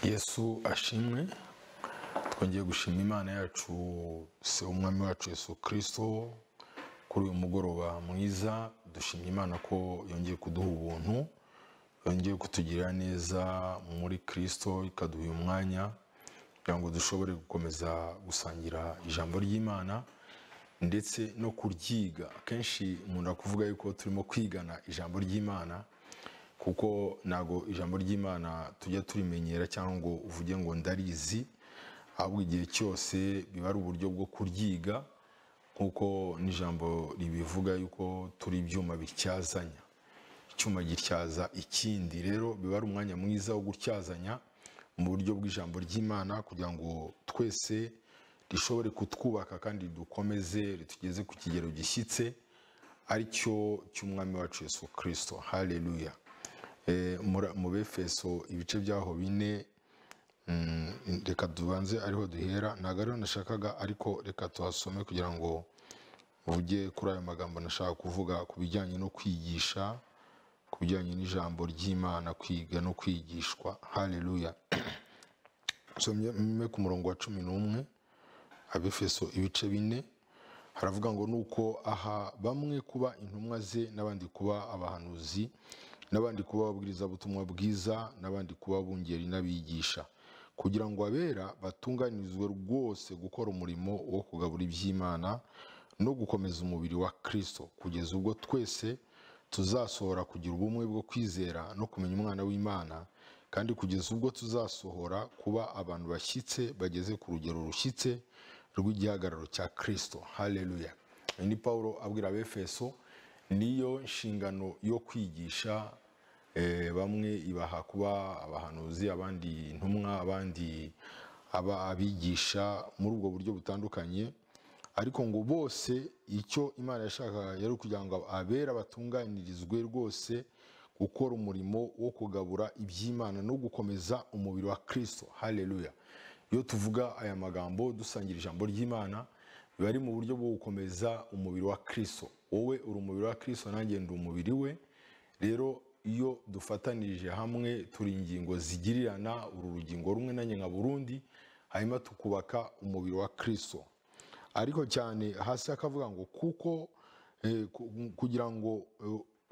yesu ashimwe twongeye gushima imana yacu se umwami wacu yesu kirisito kuri uyu mugoroba mwiza dushimye imana ko yongeye kuduha ubuntu yongeye kutugirira neza muri kirisito ikaduha uyu mwanya kugira ngo dushobore gukomeza gusangira ijambo ry'imana ndetse no kuryiga akenshi umuntu akuvuga yuko turimo kwigana ijambo ry'imana kuko ntabwo ijambo ry'imana tujya turimenyera cyangwa ngo uvuge ngo ndarizi ahubwo igihe cyose biba ari uburyo bwo kuryiga nk'uko n'ijambo ribivuga yuko turi ibyuma bityazanya icyuma gityaza ikindi rero biba ari umwanya mwiza wo gutyazanya mu buryo bw'ijambo ry'imana kugira ngo twese rishobore kutwubaka kandi dukomeze ritugeze ku kigero gishyitse ari cyo cy'umwami wacu yesu kirisito hareruya mu befeso ibice byaho bine reka tubanze ariho duhera ntabwo ariho nashakaga ariko reka tuhasome kugira ngo mvuge kuri ayo magambo nashaka kuvuga ku bijyanye no kwigisha ku bijyanye n'ijambo ry'imana kwiga no kwigishwa hareruya nsomye ku murongo wa cumi n'umwe abefeso ibice bine haravuga ngo nuko aha bamwe kuba intumwa ze n'abandi kuba abahanuzi n'abandi kuba ababwirizabutumwa bwiza n'abandi kuba bungeri n'abigisha kugira ngo abera batunganirizwe rwose gukora umurimo wo kugabura iby'imana no gukomeza umubiri wa kirisito kugeza ubwo twese tuzasohora kugira ubumwe bwo kwizera no kumenya umwana w'imana kandi kugeza ubwo tuzasohora kuba abantu bashyitse bageze ku rugero rushyitse rw'igihagararo cya kirisito hareruya ni paul abwira abefeso niyo nshingano yo kwigisha bamwe ibaha kuba abahanuzi abandi intumwa abandi aba abigisha muri ubwo buryo butandukanye ariko ngo bose icyo imana yashakaga yari kugira ngo abera batunganirizwe rwose gukora umurimo wo kugabura iby'imana no gukomeza umubiri wa kirisito hareruya iyo tuvuga aya magambo dusangira ijambo ry'imana biba ari mu buryo bwo gukomeza umubiri wa kirisito wowe uri umubiri wa kirisito nanjye ndi umubiri we rero iyo dufatanirije hamwe turi ingingo zigirirana uru rugingo rumwe nanjye nka burundi hanyuma tukubaka umubiri wa kirisito ariko cyane hasi akavuga ngo kuko kugira ngo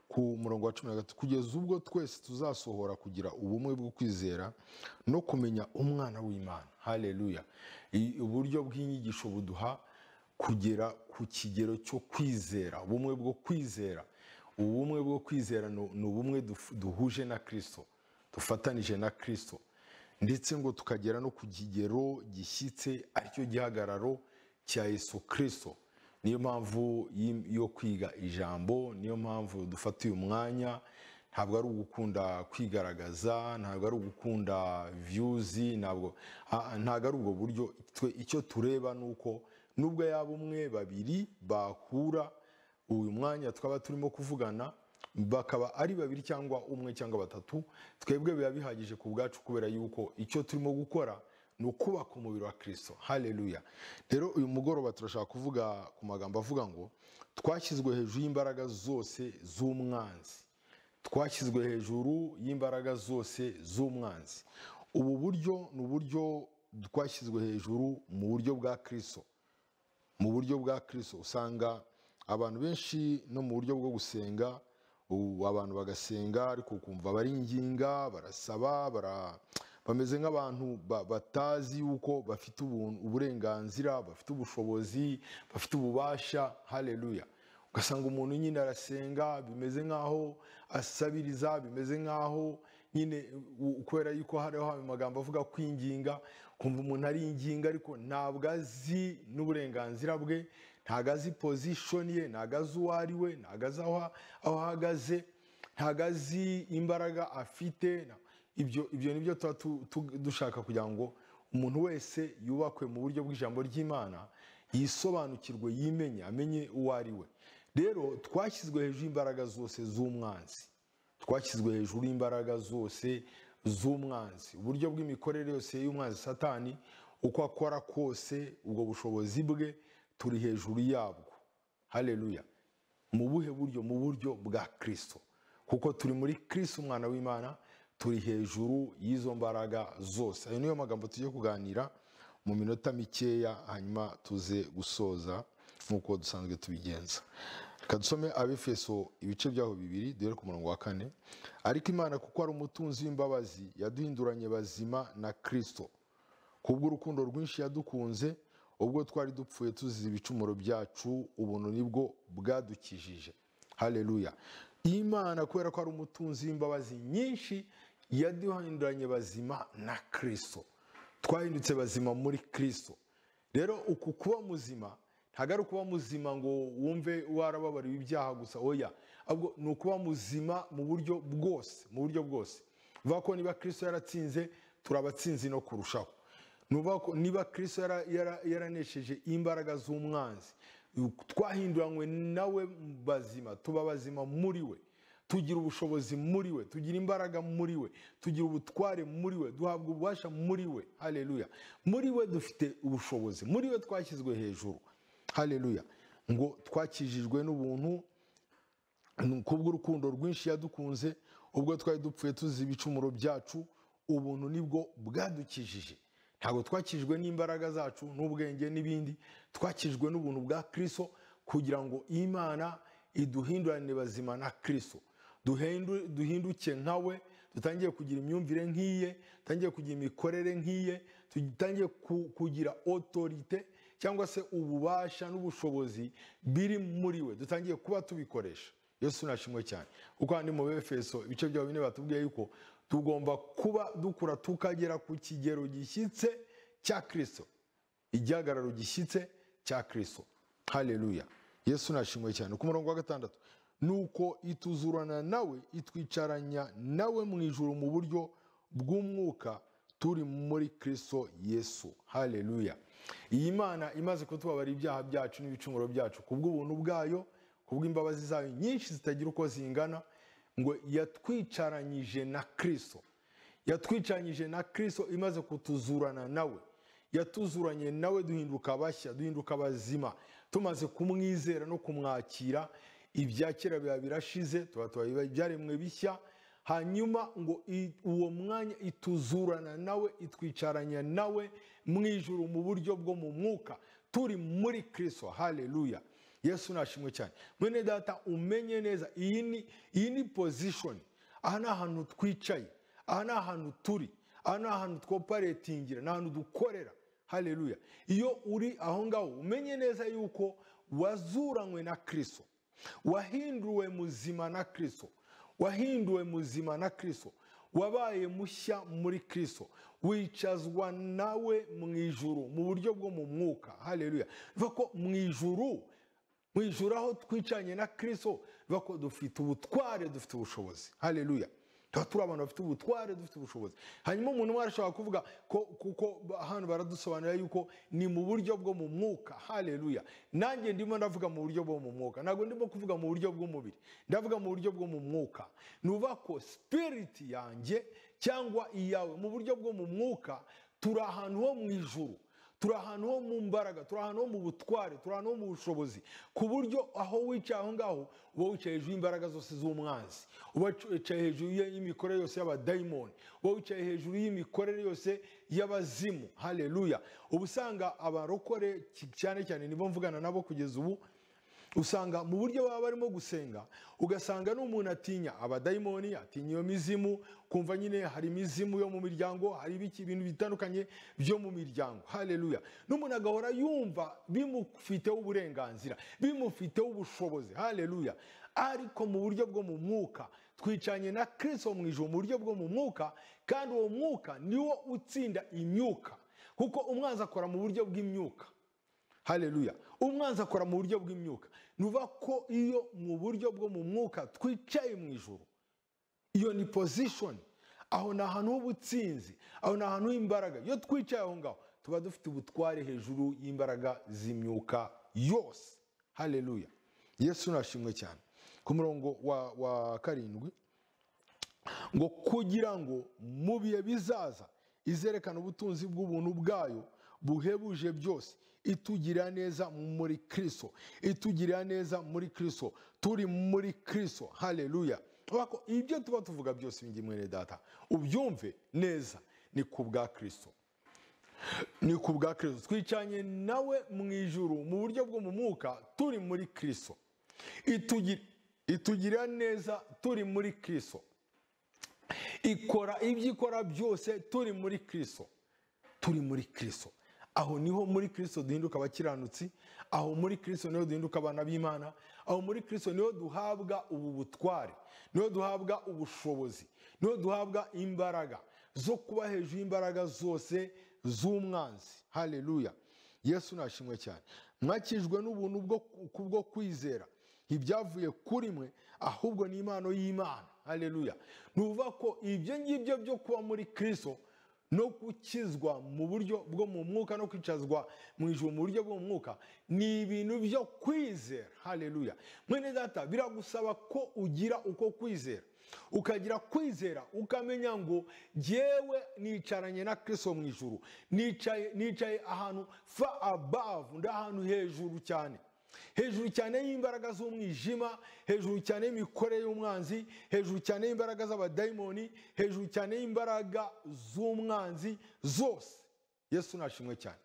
ku murongo wa cumi na gatatu kugeza ubwo twese tuzasohora kugira ubumwe bwo kwizera no kumenya umwana w'imana hareruya uburyo bw'inyigisho buduha kugera ku kigero cyo kwizera ubumwe bwo kwizera ubumwe bwo kwizera ni ubumwe duhuje na kirisito dufatanije na kirisito ndetse ngo tukagera no ku kigero gishyitse aricyo gihagararo cya Yesu kirisito niyo mpamvu yo kwiga ijambo niyo mpamvu dufata uyu mwanya ntabwo ari ugukunda kwigaragaza ntabwo ari ugukunda viyuzi ntabwo ari ubwo buryo icyo tureba ni uko nubwo yaba umwe babiri bahura uyu mwanya twaba turimo kuvugana bakaba ari babiri cyangwa umwe cyangwa batatu twebwe biba bihagije ku bwacu kubera yuko icyo turimo gukora ni ukubaka umubiri wa kirisito hareruya rero uyu mugoroba turashaka kuvuga ku magambo avuga ngo twashyizwe hejuru y'imbaraga zose z'umwanzi twashyizwe hejuru y'imbaraga zose z'umwanzi ubu buryo ni uburyo twashyizwe hejuru mu buryo bwa kirisito mu buryo bwa kirisito usanga abantu benshi no mu buryo bwo gusenga ubu abantu bagasenga ariko ukumva bari inginga barasaba bameze nk'abantu batazi yuko bafite uburenganzira bafite ubushobozi bafite ububasha hareruya ugasanga umuntu nyine arasenga bimeze nk'aho asabiriza bimeze nk'aho nyine kubera yuko hariho ayo magambo avuga kwinginga kumva umuntu ari inginga ariko ntabwo azi n'uburenganzira bwe ntabwo azi pozishoni ye ntabwo azi uwo ari we ntabwo azi aho ahagaze ntabwo azi imbaraga afite ibyo ibyo ni byo tuba dushaka kugira ngo umuntu wese yubakwe mu buryo bw'ijambo ry'imana yisobanukirwe yimenye amenye uwo ari we rero twashyizwe hejuru y'imbaraga zose z'umwanzi twashyizwe hejuru y'imbaraga zose z'umwanzi uburyo bw'imikorere yose y'umwanzi satani uko akora kose ubwo bushobozi bwe turi hejuru yabwo hareruya mu buhe buryo mu buryo bwa kirisito kuko turi muri kirisito umwana w'imana turi hejuru y'izo mbaraga zose ayo niyo magambo tugiye kuganira mu minota mikeya hanyuma tuze gusoza nk'uko dusanzwe tubigenza reka dusome abefeso ibice byaho bibiri duhere ku murongo wa kane ariko imana kuko ari umutunzi w'imbabazi yaduhinduranye bazima na kirisito kubw'urukundo rwinshi yadukunze ubwo twari dupfuye tuzize ibicumuro byacu ubuntu nibwo bwadukijije hareruya imana kubera ko ari umutunzi w'imbabazi nyinshi yaduhinduranye bazima na kirisito twahindutse bazima muri kirisito rero uku kuba muzima ntabwo ari ukuba muzima ngo wumve warababariwe ibyaha gusa oya ahubwo ni ukuba muzima mu buryo bwose mu buryo bwose bivuga ko niba kirisito yaratsinze turi abatsinzi no kurushaho ni ukuvuga ko niba kirisito yaranesheje imbaraga z'umwanzi twahinduranywe nawe bazima tuba bazima muri we tugira ubushobozi muri we tugira imbaraga muri we tugira ubutware muri we duhabwa ububasha muri we hareruya muri we dufite ubushobozi muri we twashyizwe hejuru hareruya ngo twakijijwe n'ubuntu kubw'urukundo rwinshi yadukunze ubwo twari dupfuye tuzi ibicumuro byacu ubuntu nibwo bwadukijije ntabwo twakijwe n'imbaraga zacu n'ubwenge n'ibindi twakijwe n'ubuntu bwa kirisito kugira ngo imana iduhindurane bazima na kirisito duhinduke nka we dutangiye kugira imyumvire nk'iye dutangiye kugira imikorere nk'iye dutangiye kugira otorite cyangwa se ububasha n'ubushobozi biri muri we dutangiye kuba tubikoresha yesu nashimwe cyane kuko handi mu befeso ibice byawe bine batubwiye yuko tugomba kuba dukura tukagera ku kigero gishyitse cya kirisito igihagararo gishyitse cya kirisito hareruya yesu nashimwe cyane ku murongo wa gatandatu nuko ituzurana nawe itwicaranya nawe mu ijoro mu buryo bw'umwuka turi muri kirisito yesu hareruya iyi mana imaze kutubabara ibyaha byacu n'ibicumuro byacu kubw'ubuntu bwayo kubw'imbabazi zayo nyinshi zitagira uko zingana ngo yatwicaranyije na kirisito yatwicaranyije na kirisito imaze kutuzurana nawe yatuzuranye nawe duhinduka bashya duhinduka bazima tumaze kumwizera no kumwakira ibya kera biba birashize tuba tuba byaremwe bishya hanyuma ngo uwo mwanya ituzurana nawe itwicaranya nawe mu ijoro mu buryo bwo mu mwuka turi muri kirisito hareruya yesu nashimwe cyane mwene data umenye neza iyi ni iyi ni pozishoni aha ni ahantu twicaye aha ni ahantu turi aha ni ahantu twoparetingira ni ahantu dukorera hareruya iyo uri aho ngaho umenye neza yuko wazuranywe na kirisito wahinduwe muzima na kirisito wahinduwe muzima na kirisito wabaye mushya muri kirisito wicazwa nawe mu ijuru mu buryo bwo mu mwuka hareruya bivuga ko mu ijuru mu ijuru aho twicanye na kirisito bivuga ko dufite ubutware dufite ubushobozi hareruya tuba turi abantu bafite ubutware dufite ubushobozi hanyuma umuntu umwe arashobora kuvuga ko kuko hano baradusobanurira yuko ni mu buryo bwo mu mwuka hareruya nanjye ndimo ndavuga mu buryo bwo mu mwuka ntabwo ndimo kuvuga mu buryo bw'umubiri ndavuga mu buryo bwo mu mwuka ni uvuga ko sipiriti yanjye cyangwa iyawe mu buryo bwo mu mwuka turi ahantu ho mu ijuru turi ahantu ho mu mbaraga turi ahantu ho mu butware turi ahantu ho mu bushobozi ku buryo aho wicaye aho ngaho uba wicaye hejuru y'imbaraga zose z'umwanzi uba wicaye hejuru y'imikorere yose y'abadayimoni uba wicaye hejuru y'imikorere yose y'abazimu hareruya uba usanga abarokore cyane cyane nibo mvugana nabo kugeza ubu usanga mu buryo baba barimo gusenga ugasanga n'umuntu atinya abadayimoni atinya iyo mizimu kumva nyine hari imizimu yo mu miryango hari ibintu bitandukanye byo mu miryango hareruya n'umuntu agahora yumva bimufiteho uburenganzira bimufiteho ubushobozi hareruya ariko mu buryo bwo mu mwuka twicanye na kirisito mu ijoro mu buryo bwo mu mwuka kandi uwo mwuka niwo utsinda imyuka kuko umwanzi akora mu buryo bw'imyuka hareruya umwanzi akora mu buryo bw'imyuka ni ko iyo mu buryo bwo mu mwuka twicaye mu ijoro iyo ni pozishoni aho ni ahantu h'ubutsinzi aho ni ahantu h'imbaraga iyo twicaye aho ngaho tuba dufite ubutware hejuru y'imbaraga z'imyuka yose hareruya yesu nashimwe cyane ku murongo wa karindwi ngo kugira ngo mu bihe bizaza izerekana ubutunzi bw'ubuntu bwayo buhebuje byose itugirira neza muri kirisito itugirira neza muri kirisito turi muri kirisito hareruya Wako- ibyo tuba tuvuga byose ibingibi mwene data ubyumve neza ni ku bwa kirisito ni ku bwa kirisito twicanye nawe mu ijuru mu buryo bwo mu mwuka turi muri kirisito Itugi- itugirira neza turi muri kirisito ikora ibyo ikora byose turi muri kirisito turi muri kirisito aho niho muri kirisito duhinduka abakiranutsi aho muri kirisito niho duhinduka abana b'imana aho muri kirisito niho duhabwa ubu butware niho duhabwa ubushobozi niho duhabwa imbaraga zo kuba hejuru y'imbaraga zose z'umwanzi haleluya yesu nashimwe cyane mwakijwe n'ubuntu bwo kubwo kwizera ntibyavuye kuri mwe ahubwo ni impano y'imana haleluya ni ukuvuga ko ibyo ngibyo byo kuba muri kirisito no gukizwa mu buryo bwo mu mwuka no kwicazwa mu ijuru mu buryo bwo mu mwuka ni ibintu byo kwizera haleluya mwene data biragusaba ko ugira uko kwizera ukagira kwizera ukamenya ngo jyewe nicaranye na kristo mu ijuru nicaye nicaye ahantu fa above ndi ahantu hejuru cyane hejuru cyane y'imbaraga z'umwijima hejuru cyane y'imikorere y'umwanzi hejuru cyane y'imbaraga z'abadayimoni hejuru cyane y'imbaraga z'umwanzi zose yesu nashimwe cyane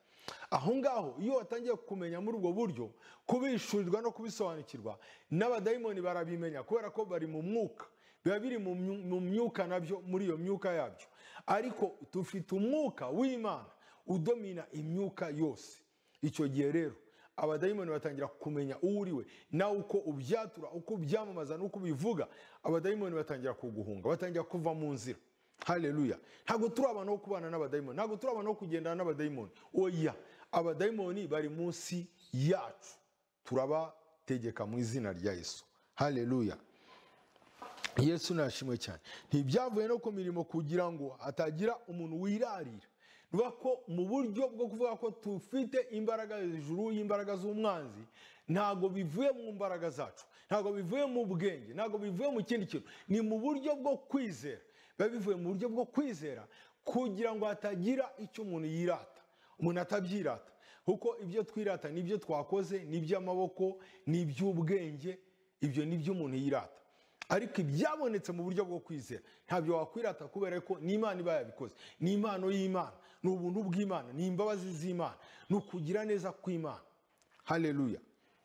aho ngaho iyo watangiye kumenya muri ubwo buryo kubishurirwa no kubisobanukirwa n'abadayimoni barabimenya kubera ko bari mu mwuka biba biri mu myu- mu myuka nabyo muri iyo myuka yabyo ariko dufite umwuka w'imana udomina imyuka yose icyo gihe rero abadayimoni batangira kumenya uwo uriwe nawe uko ubyatura uko ubyamamaza n'uko ubivuga abadayimoni batangira kuguhunga batangira kuva mu nzira haleluya ntabwo turi abantu bo kubana n'abadayimoni ntabwo turi abantu bo kugendana n'abadayimoni oya abadayimoni bari munsi yacu turabategeka mu izina rya yesu haleluya yesu nashimwe cyane ntibyavuye no ku mirimo kugira ngo hatagira umuntu wirarira nuvuga ko mu buryo bwo kuvuga ko dufite imbaraga hejuru y'imbaraga z'umwanzi ntabwo bivuye mu mbaraga zacu ntabwo bivuye mu bwenge ntabwo bivuye mu kindi kintu ni mu buryo bwo kwizera biba bivuye mu buryo bwo kwizera kugira ngo hatagira icyo umuntu yirata umuntu atabyirata kuko ibyo twirata nibyo twakoze n'iby'amaboko n'iby'ubwenge ibyo ni byo umuntu yirata ariko ibyabonetse mu buryo bwo kwizera ntabyo wakwirata kubera ko n'imana iba yabikoze ni impano y'imana ni ubuntu bw'imana ni imbabazi z'imana ni ukugira neza kw'imana haleluya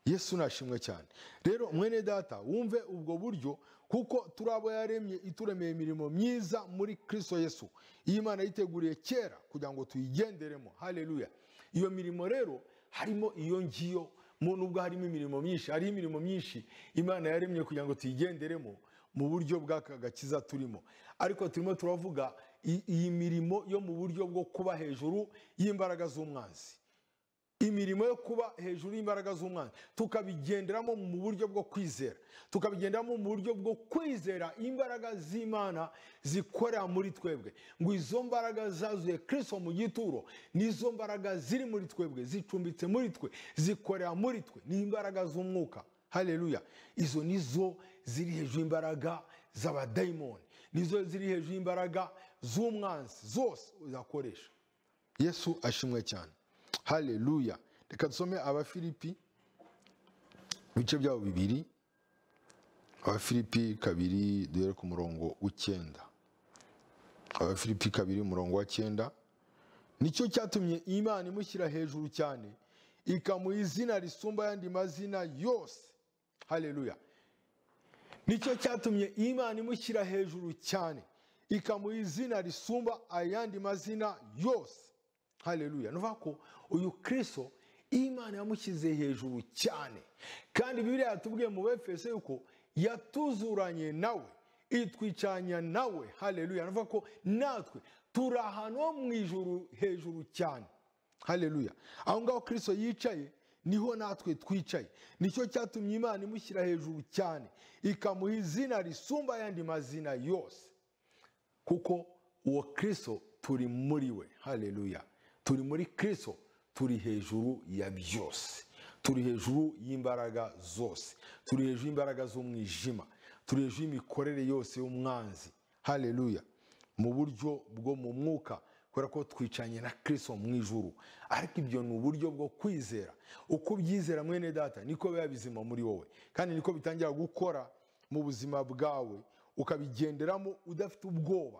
yesu nashimwe cyane rero mwene data wumve ubwo buryo kuko turi abo yaremye ituremeye imirimo myiza muri kristo yesu iyi imana yiteguriye kera kugira ngo tuyigenderemo haleluya iyo mirimo rero harimo iyo ngiyo mu nubwo harimo imirimo myinshi hari imirimo myinshi imana yaremye kugira ngo tuyigenderemo mu buryo bw'aka gakiza turimo ariko turimo turavuga i- iyi mirimo yo mu buryo bwo kuba hejuru y'imbaraga z'umwanzi imirimo yo kuba hejuru y'imbaraga z'umwana tukabigenderamo mu buryo bwo kwizera tukabigenderamo mu buryo bwo kwizera imbaraga z'imana zikorera muri twebwe ngo izo mbaraga zazuye kristo mu gituro nizo mbaraga ziri muri twebwe zicumbitse muri twe zikorera muri twe ni imbaraga z'umwuka haleluya izo nizo ziri hejuru y'imbaraga z'abadayimoni nizo ziri hejuru y'imbaraga z'umwanzi zose uzakoresha yesu ashimwe cyane haleluya reka dusome abafilipi ibice byabo bibiri abafilipi kabiri duhere ku murongo w'icyenda abafilipi kabiri umurongo wa cyenda nicyo cyatumye imana imushyira hejuru cyane ikamuha izina risumba ayandi mazina yose haleluya nicyo cyatumye imana imushyira hejuru cyane ikamuha izina risumba ayandi mazina yose haleluya ni ukuvuga ko uyu kirisito imana yamushyize hejuru cyane kandi bibiliya yatubwiye mu befeso yuko yatuzuranye nawe itwicanya nawe haleluya ni ukuvuga ko natwe turi ahantu ho mu ijuru hejuru cyane haleluya aho ngaho kirisito yicaye niho natwe twicaye nicyo cyatumye imana imushyira hejuru cyane ikamuha izina risumba ayandi mazina yose kuko uwo kristo turi muri we haleluya turi muri kristo turi hejuru ya byose turi hejuru y'imbaraga zose turi hejuru y'imbaraga z'umwijima turi hejuru y'imikorere yose y'umwanzi haleluya mu buryo bwo mu mwuka kubera ko twicanye na kristo mu ijuru ariko ibyo ni uburyo bwo kwizera uko ubyizera mwene data niko biba bizima muri wowe kandi niko bitangira gukora mu buzima bwawe ukabigenderamo udafite ubwoba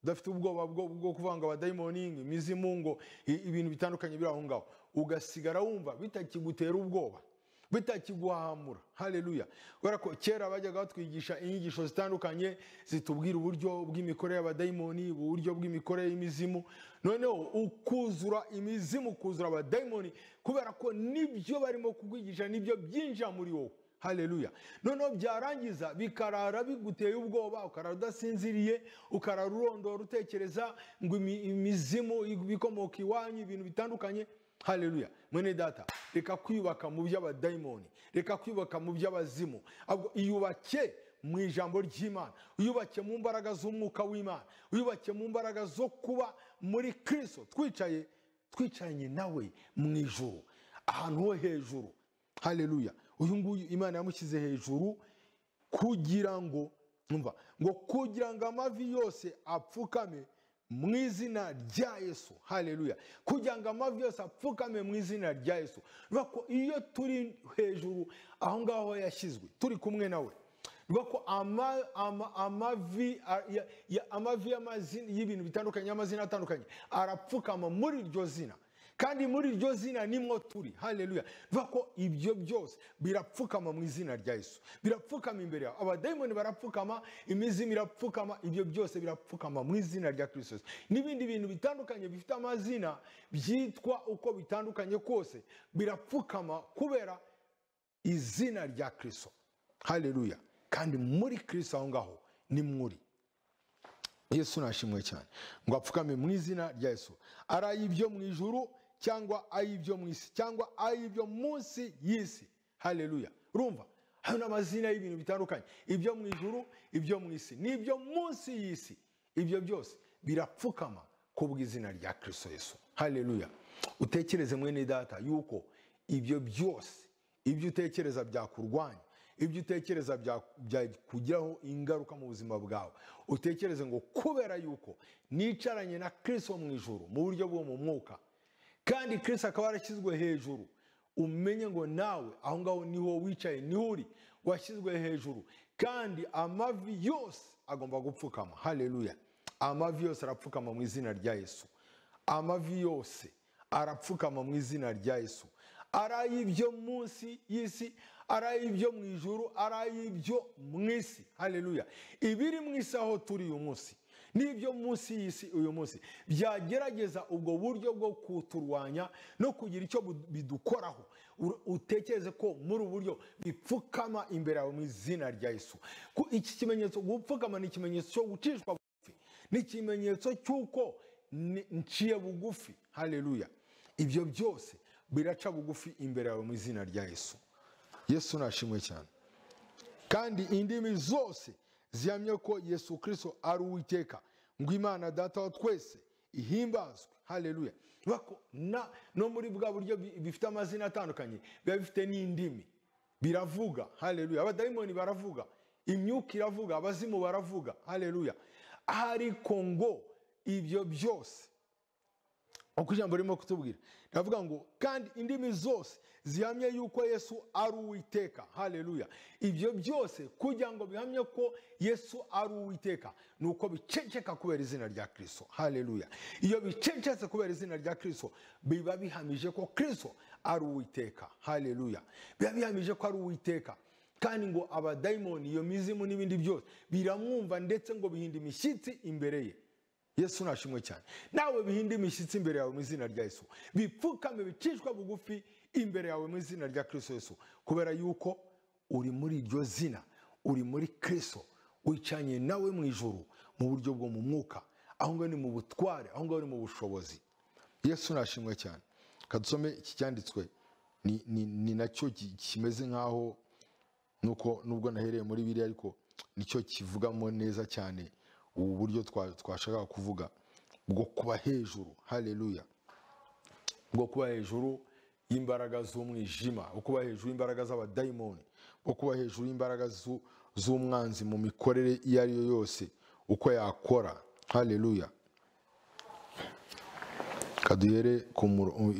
udafite ubwoba bwo bwo kuvanga abadayimongi imizimu ngo i- ibintu bitandukanye biri aho ngaho ugasigara wumva bitakigutera ubwoba bitakiguhamura haleluya kubera ko kera bajyaga batwigisha inyigisho zitandukanye zitubwira uburyo bw'imikorere y'abadayimoni uburyo bw'imikorere y'imizimu noneho ukuzura imizimu ukuzura abadayimoni kubera ko nibyo barimo kukwigisha nibyo byinjira muri wowe haleluya noneho byarangiza bikarara biguteye ubwoba ukarara udasinziriye ukarara urondora utekereza ngo imi- imizimu ibikomoka iwanyu ibintu bitandukanye haleluya mwene data reka kwiyubaka mu by'abadayimoni reka kwiyubaka mu by'abazimu ahubwo iyubake mu ijambo ry'imana uyubake mu mbaraga z'umwuka w'imana uyubake mu mbaraga zo kuba muri kristo twicaye twicaranye nawe mu ijuru ahantu ho hejuru haleluya uyu nguyu imana yamushyize hejuru kugira ngo umva ngo kugira ngo amavi yose apfukame mu izina rya yesu haleluya kugira ngo amavi yose apfukame mu izina rya yesu bivuga ko iyo turi hejuru aho ngaho yashyizwe turi kumwe nawe bivuga ko ama- ama- amavi a- ya- ya- amavi y'amazina- y'ibintu bitandukanye y'amazina atandukanye arapfukama muri iryo zina kandi muri iryo zina nimwo turi haleluya bivuga ko ibyo byose birapfukama mu izina rya yesu birapfukama imbere yawe abadayimoni barapfukama imizimu irapfukama ibyo byose birapfukama mu izina rya kristo Yesu. n'ibindi bintu bitandukanye bifite amazina byitwa uko bitandukanye kose birapfukama kubera izina rya kristo haleluya kandi muri kristo aho ngaho ni muri yesu nashimwe cyane ngo apfukame mu izina rya yesu ari ay'ibyo mu ijuru cyangwa ay'ibyo mu isi cyangwa ay'ibyo munsi y'isi haleluya urumva hari n'amazina y'ibintu bitandukanye ibyo mu ijuru ibyo mu isi n'ibyo munsi y'isi ibyo byose birapfukama kubw'izina rya kirisito yesu haleluya utekereze mwene data yuko ibyo byose ibyo utekereza byakurwanya ibyo utekereza bya- byakugiraho ingaruka mu buzima bwawe utekereze ngo kubera yuko nicaranye na kirisito mu ijoro mu buryo bwo mu mwuka kandi kirisito akaba yarashyizwe hejuru umenye ngo nawe aho ngaho niho wicaye niho uri washyizwe hejuru kandi amavi yose agomba gupfukama haleluya amavi yose arapfukama mu izina rya yesu amavi yose arapfukama mu izina rya yesu ari ay'ibyo munsi y'isi ari ay'ibyo mu ijuru ari ay'ibyo mu isi haleluya ibiri mu isi aho turi uyu munsi n'ibyo munsi y'isi uyu munsi byagerageza ubwo buryo bwo kuturwanya no kugira icyo bu- bidukoraho Ur- utekereze ko muri ubu buryo bipfukama imbere yawe mu izina rya yesu Ku- iki kimenyetso gupfukama ni ikimenyetso cyo gucishwa bugufi ni ikimenyetso cy'uko ni- nciye bugufi haleluya ibyo byose biraca bugufi imbere yawe mu izina rya yesu yesu nashimwe cyane kandi indimi zose zihamye ko yesu kirisito ari uwiteka ngo imana data wa twese ihimbazwe haleluya Bivuga ko na- no muri bwa buryo bi- bifite amazina atandukanye biba bifite n'indimi biravuga haleluya abadayimoni baravuga imyuka iravuga abazimu baravuga haleluya ariko ngo ibyo byose uko ijambo ririmo kutubwira ndavuga ngo kandi indimi zose zihamye yuko yesu ari uwiteka haleluya ibyo byose kugira ngo bihamye ko yesu ari uwiteka ni uko biceceka kubera izina rya kirisito haleluya iyo bicecetse kubera izina rya kirisito biba bihamije ko kirisito ari uwiteka haleluya biba bihamije ko ari uwiteka kandi ngo abadayimoni iyo mizimu n'ibindi byose biramwumva ndetse ngo bihinda imishyitsi imbere ye yesu nashimwe cyane nawe bihinde imishyitsi imbere yawe mu izina rya yesu bipfukame bicishwa bugufi imbere yawe mu izina rya kirisito yesu kubera yuko uri muri iryo zina uri muri kirisito wicanye nawe mu ijuru mu buryo bwo mu mwuka aho ngaho ni mu butware aho ngaho ni mu bushobozi yesu nashimwe cyane kadusome iki cyanditswe ni, ni, ni nacyo ki- kimeze nk'aho nuko nubwo nahereye muri biriya ariko nicyo kivugamo neza cyane ubu buryo twa- twashakaga kuvuga bwo kuba hejuru haleluya bwo kuba hejuru y'imbaraga z'umwijima bwo kuba hejuru y'imbaraga z'abadayimoni bwo kuba hejuru y'imbaraga zu- z'umwanzi mu mikorere iyo ari yo yose uko yakora haleluya kaduhere ku murongo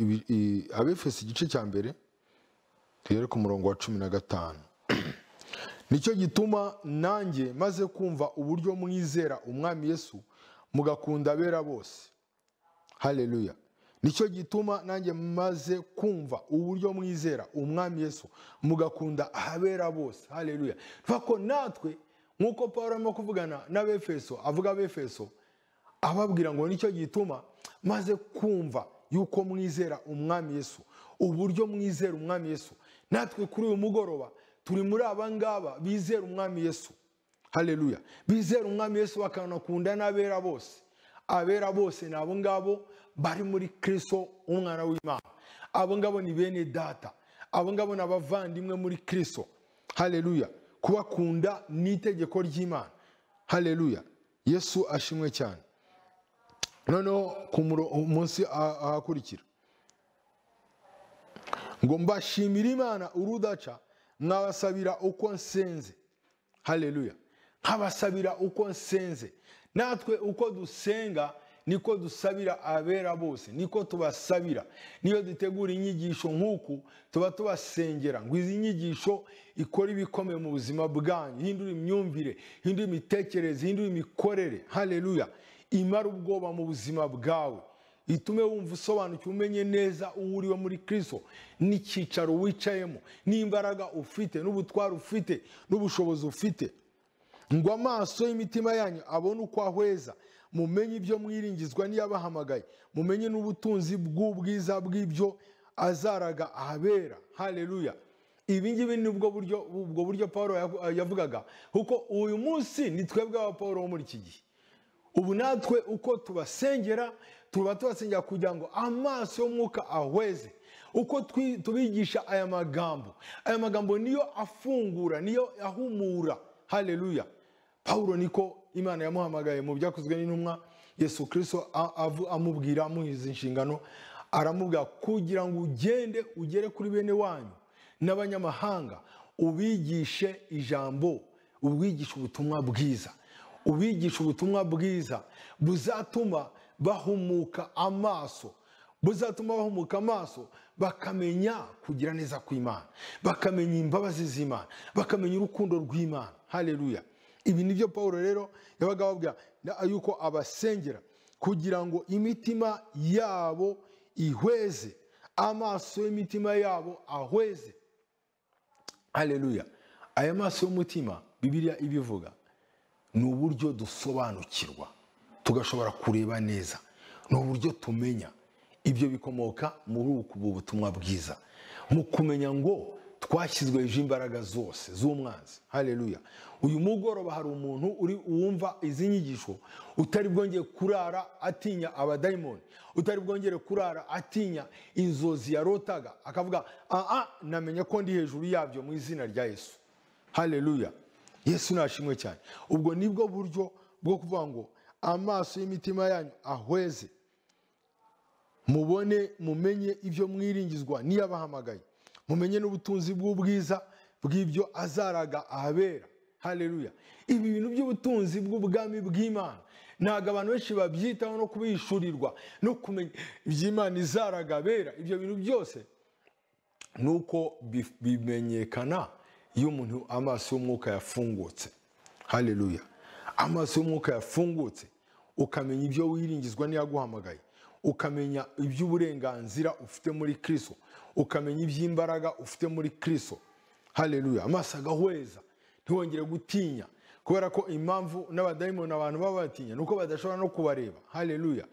abefesi igice cya mbere duhere ku murongo wa cumi na gatanu nicyo gituma nanjye maze kumva uburyo mwizera umwami yesu mugakunda abera bose haleluya nicyo gituma nanjye maze kumva uburyo mwizera umwami yesu mugakunda abera bose haleluya ntako natwe nk'uko paul arimo kuvugana n'abefeso avuga abefeso ababwira ngo nicyo gituma maze kumva yuko mwizera umwami yesu uburyo mwizera umwami yesu natwe kuri uyu mugoroba turi muri aba ngaba bizera umwami yesu haleluya bizera umwami yesu bakanakunda n'abera bose abera bose ni abo ngabo bari muri kirisito umwana w'imana abo ngabo ni bene data abo ngabo ni abavandimwe muri kirisito haleluya kubakunda ni itegeko ry'imana haleluya yesu ashimwe cyane noneho ku munsi ahakurikira ngo mbashimire imana urudaca nkabasabira uko nsenze haleluya nkabasabira uko nsenze natwe uko dusenga niko dusabira abera bose niko tubasabira niyo dutegura inyigisho nk'uku tuba tubasengera ngo izi nyigisho ikore ibikomeye mu buzima bwanyu hindura imyumvire hindura imitekerereze hindura imikorere haleluya imara ubwoba mu buzima bwawe itume wumva usobanukiwe umenye neza uwo uriwe muri kirisito n'icyicaro wicayemo n'imbaraga ufite n'ubutwari ufite n'ubushobozi ufite ngo amaso y'imitima yanyu abone uko ahweza mumenye ibyo mwiringizwa n'iyabahamagaye mumenye n'ubutunzi bw'ubwiza bw'ibyo azaraga ahabera haleluya ibi ngibi ni ubwo buryo ubwo buryo paul yavugaga kuko uyu munsi ni twebwe aba paul wo muri iki gihe ubu natwe uko tubasengera tuba tubasengera kugira ngo amaso y'umwuka ahweze uko tubigisha aya magambo aya magambo niyo afungura niyo ahumura haleluya paul niko imana yamuhamagaye mu byakozwe n'intumwa yesu kirisito amubwira amuhiza inshingano aramubwira kugira ngo ugende ugere kuri bene wanyu n'abanyamahanga ubigishe ijambo ubigishe ubutumwa bwiza ubigisha ubutumwa bwiza buzatuma bahumuka amaso buzatuma bahumuka amaso bakamenya kugira neza kw'imana bakamenya imbabazi z'imana bakamenya urukundo rw'imana haleluya ibi ni byo paul rero yabaga babwira yuko abasengera kugira ngo imitima yabo ihweze amaso y'imitima yabo ahweze haleluya aya maso y'umutima bibiliya ibivuga ni uburyo dusobanukirwa tugashobora kureba neza ni uburyo tumenya ibyo bikomoka muri ubu butumwa bwiza mu kumenya ngo twashyizwe hejuru imbaraga zose z'umwanzi haleluya uyu mugoroba hari umuntu uri wumva izi nyigisho utari bwongeye kurara atinya abadayimoni utari bwongere kurara atinya inzozi yarotaga akavuga aha namenye ko ndi hejuru yabyo mu izina rya yesu haleluya yesu nashimwe cyane ubwo nibwo buryo bwo kuvuga ngo amaso y'imitima yanyu ahweze mubone mumenye ibyo mwiringizwa n'iyabahamagaye mumenye n'ubutunzi bw'ubwiza bw'ibyo azaraga ahabera haleluya ibi bintu by'ubutunzi bw'ubwami bw'imana ntabwo abantu benshi babyitaho no kubishyurirwa no kumenya iby'imana izaraga abera ibyo bintu byose ni uko bimenyekana iyo umuntu amaso y'umwuka yafungutse haleluya amaso y'umwuka yafungutse ukamenya ibyo wiringizwa n'iyaguhamagaye ukamenya iby'uburenganzira ufite muri kirisito ukamenya iby'imbaraga ufite muri kirisito haleluya amaso agahweza ntiwongere gutinya kubera ko impamvu n'abadayimoni abantu baba batinya ni uko badashobora no kubareba haleluya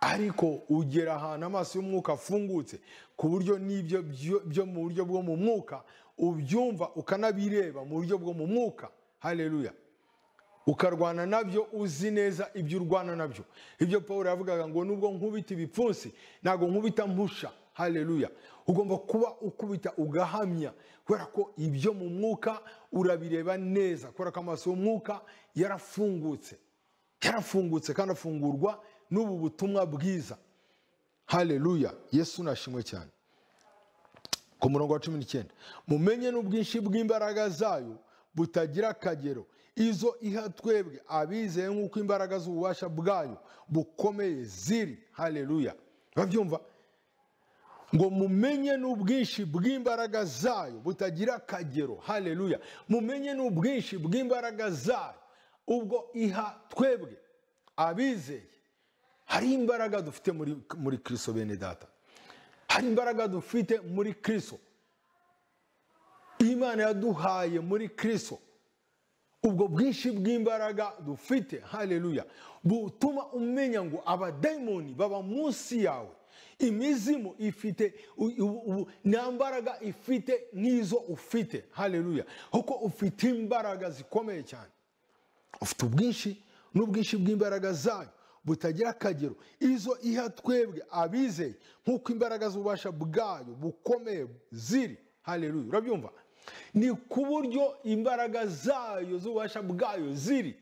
ariko ugera ahantu amaso y'umwuka afungutse ku buryo n'ibyo byo mu buryo bwo mu mwuka ubyumva ukanabireba mu buryo bwo mu mwuka haleluya ukarwana nabyo uzi neza ibyo urwana nabyo ibyo paul yavugaga ngo nubwo nkubita ibipfunsi ntabwo nkubita mpusha haleluya ugomba kuba ukubita ugahamya kubera ko ibyo mu mwuka urabireba neza kubera ko amaso y'umwuka yarafungutse yarafungutse kandi afungurwa n'ubu butumwa bwiza haleluya yesu nashimwe cyane ku murongo wa cumi n'icyenda mumenye n'ubwinshi bw'imbaraga zayo butagira akagero izo iha twebwe abizeye nk'uko imbaraga z'ububasha bwayo bukomeye ziri haleluya babyumva ngo mumenye n'ubwinshi bw'imbaraga zayo butagira akagero haleluya mumenye n'ubwinshi bw'imbaraga zayo ubwo iha twebwe abizeye hari imbaraga dufite muri muri kirisito bene data hari imbaraga dufite muri kirisito imana yaduhaye muri kirisito ubwo bwinshi bw'imbaraga dufite haleluya butuma umenya ngo abadayimoni baba munsi yawe imizimu ifite nta mbaraga ifite nk'izo ufite haleluya kuko ufite imbaraga zikomeye cyane ufite ubwinshi n'ubwinshi bw'imbaraga zayo butagira akagero izo iha twebwe abizeye nk'uko imbaraga z'ububasha bwayo bukomeye ziri haleluya urabyumva ni ku buryo imbaraga zayo z'ububasha bwayo ziri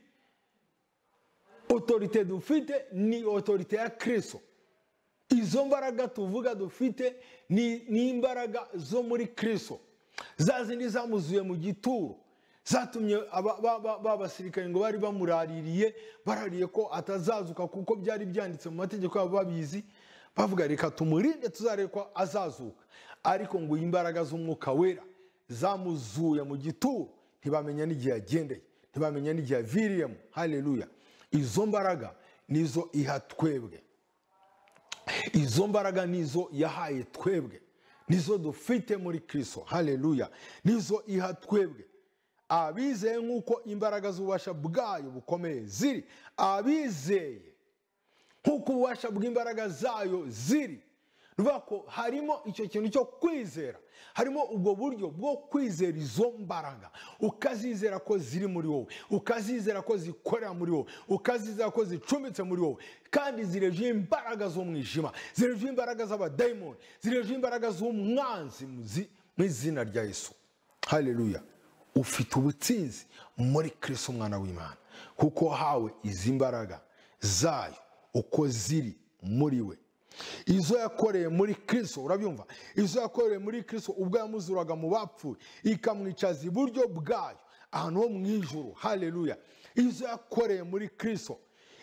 otorite dufite ni otorite ya kirisito izo mbaraga tuvuga dufite ni imbaraga zo muri kirisito za zindi zamuzuye mu gituro zatumye abasirikare ngo bari bamuraririye barariye ko atazazuka kuko byari byanditse mu mategeko yabo babizi bavuga reka tumurinde tuzarebe ko azazuka ariko ngo imbaraga z'umwuka wera zamuzuye mu gituro ntibamenya n'igihe yagendeye ntibamenya n'igihe yaviriyemo haleluya izo mbaraga nizo iha twebwe izo mbaraga nizo yahaye twebwe nizo dufite muri kirisito haleluya nizo iha twebwe abizeye nk'uko imbaraga z'ububasha bwayo bukomeye ziri abizeye nk'uko ububasha bw'imbaraga zayo ziri ko harimo icyo kintu cyo kwizera harimo ubwo buryo bwo kwizera izo mbaraga ukazizera ko ziri muri wowe ukazizera ko zikorera muri wowe ukazizera ko zicumbitse muri wowe kandi zirejeho imbaraga z'umwijima zirejeho imbaraga z'abadayimoni zirejeho imbaraga z'umwanzi mu izina rya Yesu haleluya ufite ubutsinzi muri kirisito umwana w'imana kuko wahawe izi mbaraga zayo uko ziri muri we izo yakoreye muri kirisito urabyumva izo yakoreye muri kirisito ubwo yamuzuraga mu bapfuye ikamwicaza iburyo bwayo ahantu ho mu ijuru haleluya izo yakoreye muri kirisito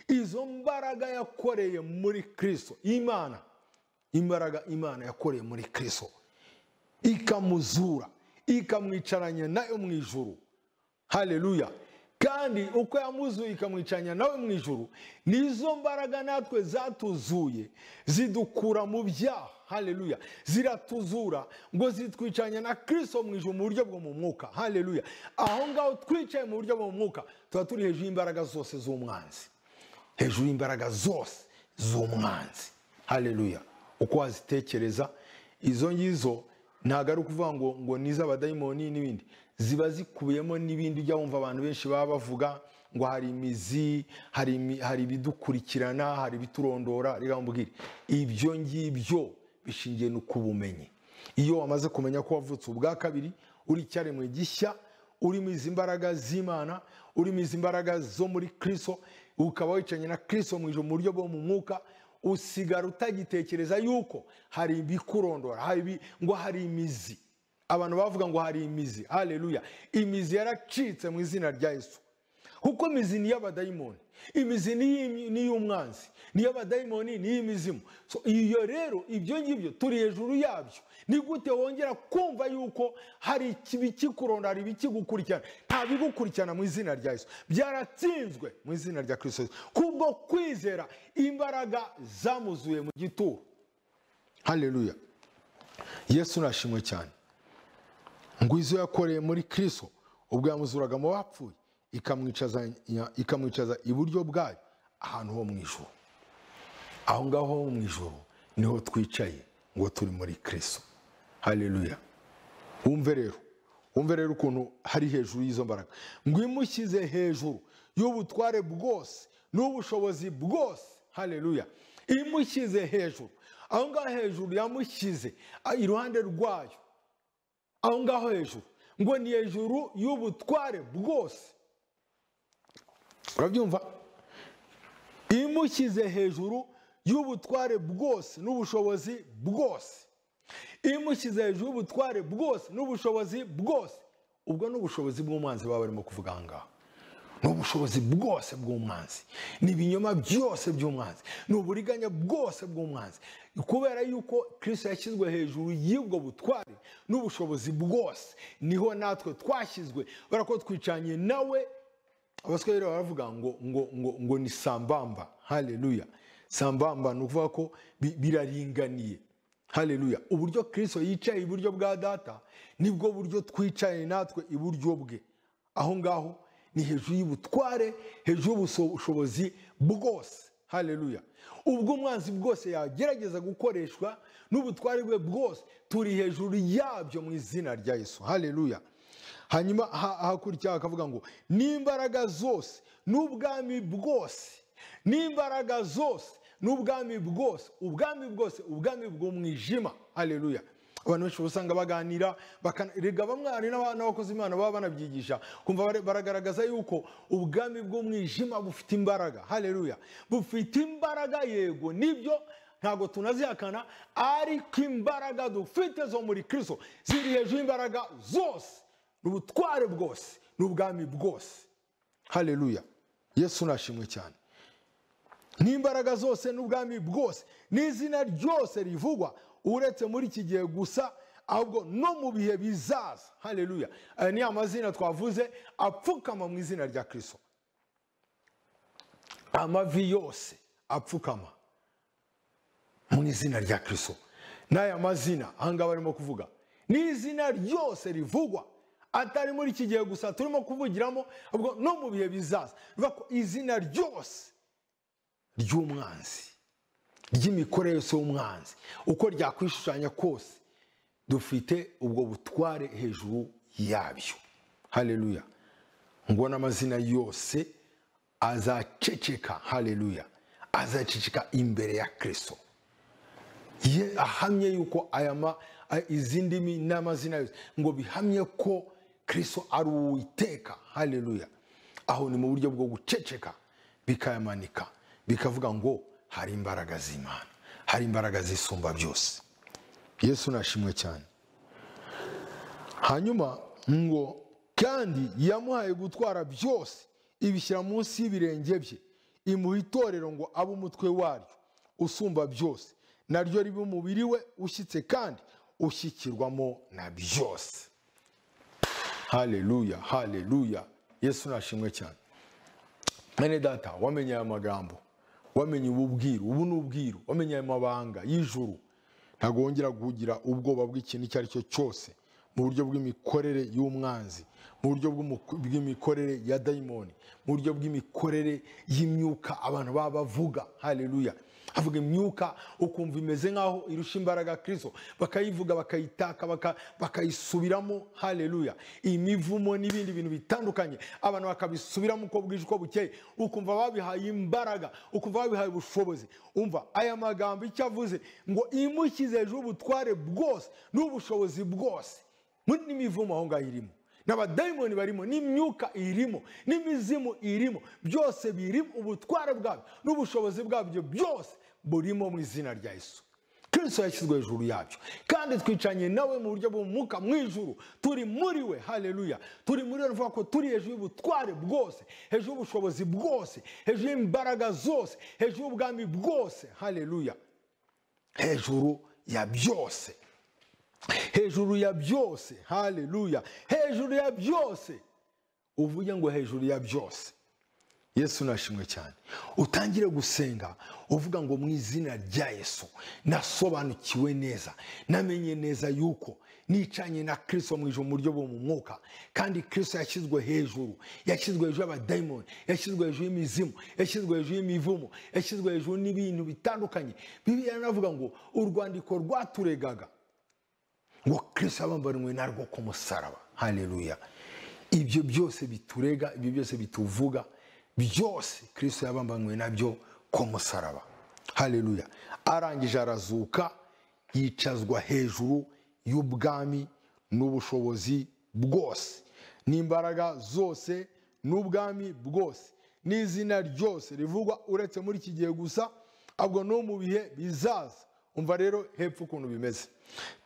izo mbaraga yakoreye muri kirisito imana imbaraga imana yakoreye muri kirisito ikamuzura ikamwicaranya nayo mu ijuru haleluya kandi uko yamuzuye ikamwicanya nawe mu ijuru nizo mbaraga natwe zatuzuye zidukura mu byaha haleluya ziratuzura ngo zitwicanya na kirisito mu ijuru mu buryo bwo mu mwuka haleluya aho ngaho twicaye mu buryo bwo mu mwuka tuba turi hejuru y'imbaraga zose z'umwanzi hejuru y'imbaraga zose z'umwanzi haleluya uko wazitekereza izo ngizo ntabwo ari ukuvuga ngo ngo n'iz'abadayimoni n'ibindi ziba zikubiyemo n'ibindi ujya wumva abantu benshi baba bavuga ngo hari imizi hari ibidukurikirana hari ibiturondora reka mbwire ibyo ngibyo bishingiye no ku bumenyi iyo wamaze kumenya ko wavutse ubwa kabiri uri icyaremwe gishya urimo izi mbaraga z'imana urimo izi mbaraga zo muri kirisito ukaba wicanye na kirisito mu ijoro mu buryo bwo mu mwuka usigara utagitekereza yuko hari ibikurondora ngo hari imizi abantu bavuga ngo hari imizi haleluya imizi yaracitse mu izina rya Yesu kuko imizi ni iy'abadayimoni imizi ni iy'umwanzi ni iy'abadayimoni ni iy'imizimu iyo rero ibyo ngibyo turi hejuru yabyo ni gute wongera kumva yuko hari ibikikurondora hari ibikigukurikirana nta bigukurikirana mu izina rya Yesu byaratsinzwe mu izina rya kirisito kubwo kwizera imbaraga zamuzuye mu gituro haleluya yesu nashimwe cyane ngo izo yakoreye muri kirisito ubwo yamuzuraga mu bapfuye ikamwicaza iburyo bwayo ahantu ho mu ijoro aho ngaho ho mu ijoro niho twicaye ngo turi muri kirisito haleluya wumve rero wumve rero ukuntu hari hejuru y'izo mbaraga ngo imushyize hejuru y'ubutware bwose n'ubushobozi bwose haleluya imushyize hejuru aho ngaho hejuru yamushyize iruhande rwayo aho ngaho hejuru ngo ni hejuru y'ubutware bwose urabyumva imushyize hejuru y'ubutware bwose n'ubushobozi bwose imushyize hejuru y'ubutware bwose n'ubushobozi bwose ubwo ni ubushobozi bw'umwanzi baba barimo kuvuga aha ngaha n'ubushobozi bwose bw'umwanzi ni ibinyoma byose by'umwanzi ni uburiganya bwose bw'umwanzi kubera yuko kirisito yashyizwe hejuru y'ubwo butware n'ubushobozi bwose niho natwe twashyizwe kubera ko twicanye nawe abaswahili baravuga ngo ngo ngo ngo ni sambamba haleluya sambamba ni ukuvuga ko bi- biraringaniye haleluya uburyo kirisito yicaye iburyo bwa data nibwo buryo twicaye natwe iburyo bwe aho ngaho ni hejuru y'ubutware hejuru y'ubushobozi bwose haleluya ubwo umwanzi bwose yagerageza gukoreshwa n'ubutware bwe bwose turi hejuru yabyo mu izina rya yesu haleluya hanyuma ha- hakurikiraho akavuga ngo n'imbaraga zose n'ubwami bwose n'imbaraga zose n'ubwami bwose ubwami bwose ubwami bw'umwijima haleluya abantu benshi usanga baganira bakana- erega bamwe hari n'aba- n'abakozi imana baba banabyigisha kumva bare- baragaragaza yuko ubwami bw'umwijima bufite imbaraga haleluya bufite imbaraga yego nibyo ntabwo tunazihakana ariko imbaraga dufite zo muri kirisito ziri hejuru y'imbaraga zose ni ubutware bwose ni ubwami bwose haleluya yesu nashimwe cyane n'imbaraga zose n'ubwami bwose n'izina ryose rivugwa uretse muri iki gihe gusa ahubwo no mu bihe bizaza haleluya aya ni amazina twavuze apfukama mu izina rya kirisito amavi yose apfukama mu izina rya kirisito n'aya mazina ahangaha barimo kuvuga n'izina ryose rivugwa atari muri iki gihe gusa turimo kuvugiramo ahubwo no mu bihe bizaza bivuga ko izina ryose ry'umwanzi ry'imikorere yose y'umwanzi uko ryakwishushanya kose dufite ubwo butware hejuru yabyo haleluya ngo n'amazina yose azaceceka haleluya azaceceka imbere ya kirisito ye ahamye yuko aya ma- a- izi ndimi n'amazina yose ngo bihamye ko kristo ari uwiteka haleluya aho ni mu buryo bwo guceceka bikayamanika bikavuga ngo hari imbaraga z'imana hari imbaraga zisumba byose yesu nashimwe cyane hanyuma ngo kandi yamuhaye gutwara byose ibishyira munsi y'ibirenge bye imuha itorero ngo abe umutwe waryo usumba byose naryo ribe umubiri we ushyitse kandi ushyikirwamo na byose haleluya haleluya yesu nashimwe cyane mwene data wamenye aya magambo wamenye ubu bwiru ubu ni ubwiru wamenye aya mabanga y'ijuru ntabwo wongera kugira ubwoba bw'ikintu icyo ari cyo cyose mu buryo bw'imikorere y'umwanzi mu buryo bw'umu- bw'imikorere ya dayimoni mu buryo bw'imikorere y'imyuka abantu baba bavuga haleluya havuga imyuka ukumva imeze nk'aho irusha imbaraga kristo bakayivuga bakayitaka baka- bakayisubiramo haleluya imivumo n'ibindi bintu bitandukanye abantu bakabisubiramo uko bwije uko bukeye ukumva babihaye imbaraga ukumva babihaye ubushobozi umva aya magambo icyo avuze ngo imushyize hejuru ubutware bwose n'ubushobozi bwose muri n'imivumo aho ngaho irimo n'abadayimoni barimo n'imyuka irimo n'imizimu irimo byose birimo ubutware bwabyo n'ubushobozi bwabyo byose burimo mu izina rya yesu kristo yashyizwe hejuru yabyo kandi twicanye nawe mu buryo bw'umwuka mu ijuru turi muri we haleluya turi muri we bivuga ko turi hejuru y'ubutware bwose hejuru y'ubushobozi bwose hejuru y'imbaraga zose hejuru y'ubwami bwose haleluya hejuru ya byose hejuru ya byose haleluya hejuru ya byose uvuge ngo hejuru ya byose yesu nashimwe cyane utangire gusenga uvuga ngo mu izina rya yesu nasobanukiwe neza namenye neza yuko nicanye na kirisito mu ijoro mu buryo bwo mu mwuka kandi kirisito yashyizwe hejuru yashyizwe hejuru y'abadayimoni yashyizwe hejuru y'imizimu yashyizwe hejuru y'imivumo yashyizwe hejuru n'ibintu bitandukanye bibiliya navuga ngo urwandiko rwaturegaga ngo kirisito yabambaniwe narwo ku musaraba haleluya ibyo byose biturega ibyo byose bituvuga byose kirisito yabambaniwe nabyo ku musaraba haleluya arangije arazuka yicazwa hejuru y'ubwami n'ubushobozi bwose n'imbaraga zose n'ubwami bwose n'izina ryose rivugwa uretse muri iki gihe gusa ahubwo no mu bihe bizaza umva rero hepfo ukuntu bimeze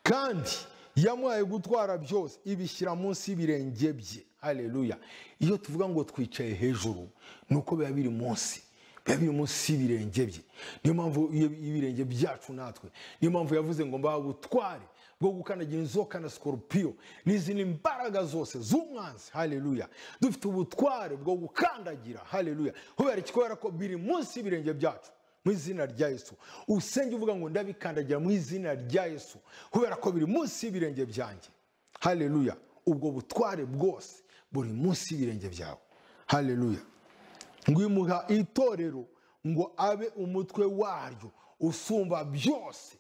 kandi yamuhaye gutwara byose ibishyira munsi y'ibirenge bye aleluya iyo tuvuga ngo twicaye hejuru ni uko biba biri munsi biba biri munsi y'ibirenge bye niyo mpamvu iyo- y'ibirenge byacu natwe niyo mpamvu yavuze ngo mbaha ubutware bwo gukandagira inzoka na sikoropiyo n'izindi mbaraga zose z'umwanzi haleluya dufite ubutware bwo gukandagira haleluya kubera iki kubera ko biri munsi y'ibirenge byacu mu izina rya yesu usenge uvuga ngo ndabikandagira mu izina rya yesu kubera ko biri munsi y'ibirenge byanjye haleluya ubwo butware bwose buri munsi y'ibirenge byawe haleluya ngwimuha itorero ngo abe umutwe waryo usumba byose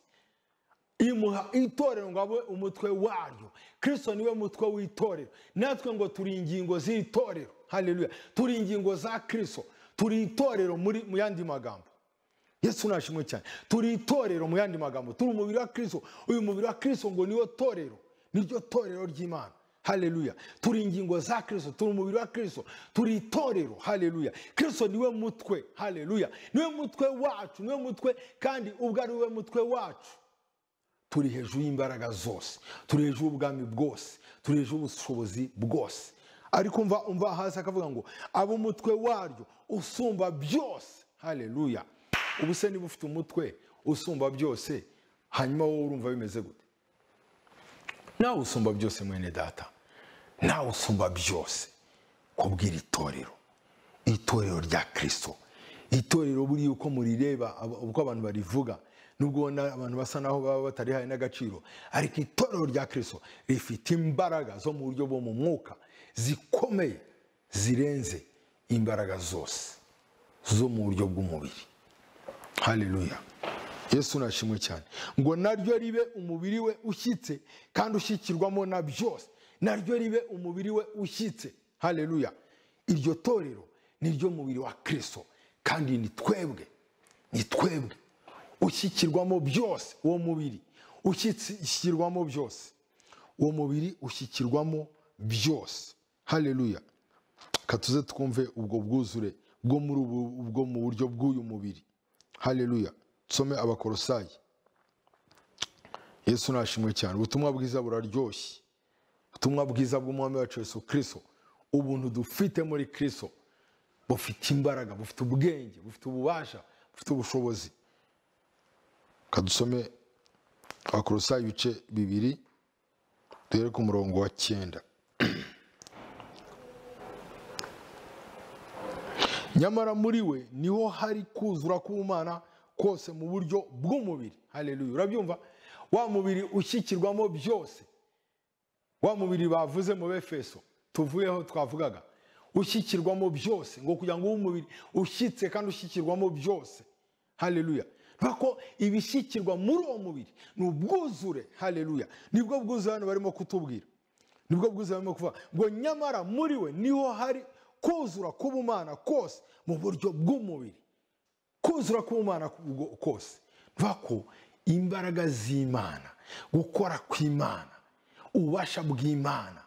imuha itorero ngo abe umutwe waryo kristo niwe mutwe w'itorero natwe ngo turi ingingo z'itorero haleluya turi ingingo za kristo turi itorero muri mu yandi magambo yesu nashimwe cyane turi itorero mu yandi magambo turi umubiri wa kristo uyu mubiri wa kristo ngo niwo torero niryo torero ry'imana haleluya turi ingingo za kristo turi umubiri wa kristo turi itorero haleluya kristo niwe mutwe haleluya niwe mutwe wacu niwe mutwe kandi ubwo ari we mutwe wacu turi hejuru y'imbaraga zose turi hejuru y'ubwami bwose turi hejuru y'ubushobozi bwose ariko umva umva hasi akavuga ngo abo umutwe waryo usumba byose haleluya ubu se niba ufite umutwe usumba byose hanyuma wowe urumva bimeze gute nawe usumba byose mwene data nawe usumba byose kubwira itorero itorero rya kristo itorero buriya uko murireba aba- uko abantu barivuga nubwo ubona abantu basa naho baba batarihaye n'agaciro ariko itorero rya kristo rifite imbaraga zo mu buryo bwo mu mwuka zikomeye zirenze imbaraga zose zo mu buryo bw'umubiri haleluya yesu nashimwe cyane ngo naryo ribe umubiri we ushyitse kandi ushyikirwamo na byose naryo ribe umubiri we ushyitse haleluya iryo torero ni ryo mubiri wa kristo kandi ni twebwe ni twebwe ushyikirwamo byose uwo mubiri ushyikirwamo byose uwo mubiri ushyikirwamo byose haleluya reka tuze twumve ubwo bwuzure bwo muri ubu bwo mu buryo bw'uyu mubiri haleluya tusome abakorosayi yesu nashimwe cyane ubutumwa bwiza buraryoshye ubutumwa bwiza bw'umwami wacu yesu kirisito ubuntu dufite muri kirisito bufite imbaraga bufite ubwenge bufite ububasha bufite ubushobozi reka dusome abakorosayi ibice bibiri duhere ku murongo wa cyenda nyamara muri we niho hari kuzura k'ubumana kose mu buryo bw'umubiri haleluya urabyumva wa mubiri ushyikirwamo byose wa mubiri bavuze mu befeso tuvuyeho twavugaga ushyikirwamo byose ngo kugira ngo umubiri ushyitse kandi ushyikirwamo byose haleluya ko ibishyikirwa muri uwo mubiri ni ubwuzure haleluya nibwo bwuzuye hano barimo kutubwira nibwo bwuzuye barimo kuvuga ngo nyamara muri we niho hari kuzura k'ubumana kose mu buryo bw'umubiri kuzura k'ubumana ku- kose bivuga ko imbaraga z'imana gukora kw'imana ububasha bw'imana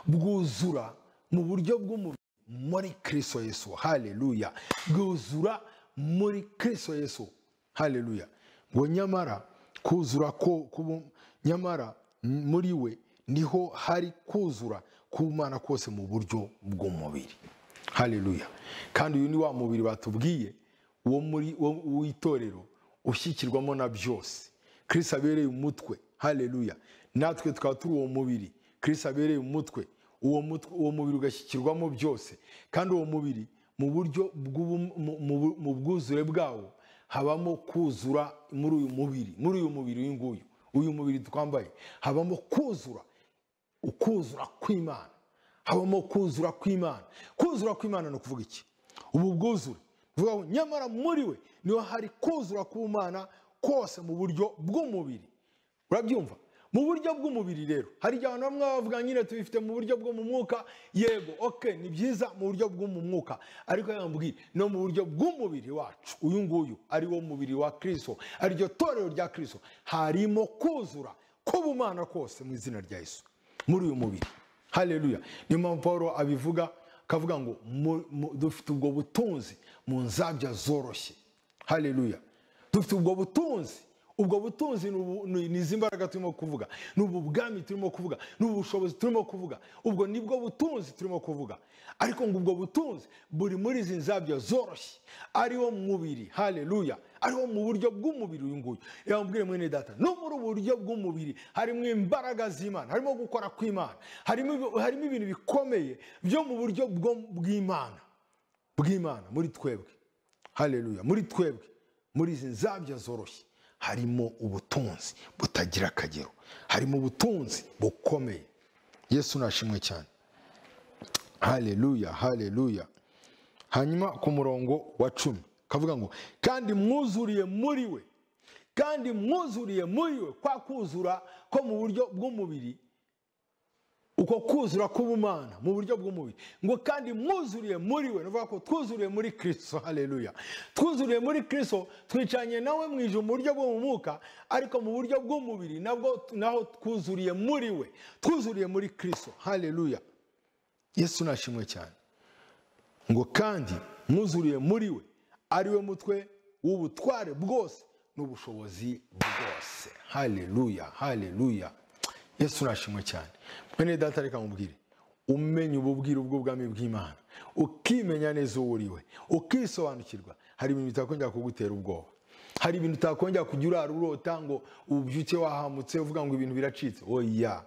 bwuzura mu buryo bw'umubiri muri kristo yesu haleluya bwuzura muri kristo yesu haleluya ngo nyamara kuzura ko kubu- nyamara muri we niho hari kuzura k'ubumana kose mu buryo bw'umubiri haleluya kandi uyu ni wa mubiri batubwiye wo muri wo- w'itorero ushyikirwamo na byose kirisi abereye umutwe haleluya natwe tukaba turi uwo mubiri kirisi abereye umutwe uwo mutwe uwo mubiri ugashyikirwamo byose kandi uwo mubiri mu buryo bw'ubu- mu- mu- mu bwuzure bwawo habamo kuzura muri uyu mubiri muri uyu mubiri uyu nguyu uyu mubiri twambaye habamo kuzura ukuzura kw'imana habamo kuzura kw'imana kuzura kw'imana ni ukuvuga iki ubu bwuzure Bivuga ngo nyamara muri we niho hari kuzura k'umana kose mu buryo bw'umubiri urabyumva mu buryo bw'umubiri rero hari igihe abantu bamwe bavuga nyine tubifite mu buryo bwo mu mwuka yego ok ni byiza mu buryo bwo mu mwuka ariko reka mbwire no mu buryo bw'umubiri wacu uyu nguyu ari wo mubiri wa kirisito ariryo torero rya kirisito harimo kuzura k'ubumana kose mu izina rya yesu muri uyu mubiri haleluya niyo mpamvu paul abivuga akavuga ngo mu- mu- dufite ubwo butunzi mu nzabya zoroshye haleluya dufite ubwo butunzi ubwo butunzi ni ubu- ni ni izi mbaraga turimo kuvuga ni ubu bwami turimo kuvuga ni ubu bushobozi turimo kuvuga ubwo nibwo butunzi turimo kuvuga ariko ngo ubwo butunzi buri muri izi nzabyo zoroshye ariwo mubiri haleluya ariwo mu buryo bw'umubiri uyu nguyu yamubwire mwene data no muri ubu buryo bw'umubiri harimo imbaraga z'imana harimo gukora kw'imana harimo ibi- harimo ibintu bikomeye byo mu buryo bwo- bw'imana bw'imana muri twebwe haleluya muri twebwe muri izi nzabya zoroshye harimo ubutunzi butagira akagero harimo ubutunzi bukomeye yesu nashimwe cyane haleluya haleluya hanyuma ku murongo wa cumi kavuga ngo kandi mwuzuriye muri we kandi mwuzuriye muri we kwa kuzura ko mu buryo bw'umubiri uko kuzura k'ubumana mu buryo bw'umubiri ngo kandi mwuzuriye muri we ni ukuvuga ko twuzuriye muri kirisito haleluya twuzuriye muri kirisito twicanye nawe mu ijuru mu buryo bwo mu mwuka ariko mu buryo bw'umubiri nabwo naho twuzuriye muri we twuzuriye muri kirisito haleluya yesu nashimwe cyane ngo kandi mwuzuriye muri we ari we mutwe w'ubutware bwose n'ubushobozi bwose haleluya haleluya yesu nashimwe cyane mwene data reka mubwire umenya ububwire ubw'ubwami bw'imana ukimenya neza uwo uri we ukisobanukirwa hari ibintu bitakongera kugutera ubwoba hari ibintu utakongera kujya urara urota ngo ubyuke wahamutse uvuga ngo ibintu biracitse oya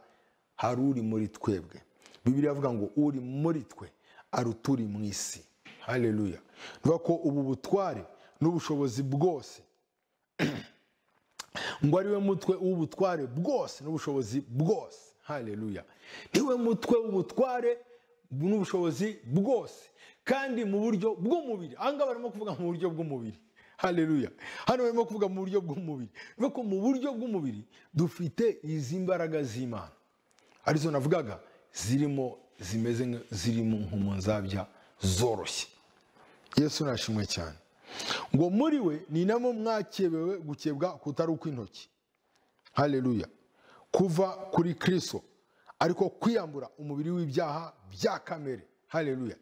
hari uri muri twebwe bibiri avuga ngo uri muri twe aruta uri mu isi haleluya nuvuga ko ubu butware n'ubushobozi bwose ngo ariwe mutwe w'ubutware bwose n'ubushobozi bwose haleluya niwe mutwe w'ubutware n'ubushobozi bwose kandi mu buryo bw'umubiri aha ngaha barimo kuvuga mu buryo bw'umubiri haleluya hano barimo kuvuga mu buryo bw'umubiri bivuga ko mu buryo bw'umubiri dufite izi mbaraga z'imana arizo navugaga zirimo zimeze nka- zirimo nk'umunzabya zoroshye yesu nashimwe cyane ngo muri we ni namo mwakebewe gukebwa kutari ukw'intoki haleluya kuva kuri kristo ariko kwiyambura umubiri w'ibyaha bya kamere haleluya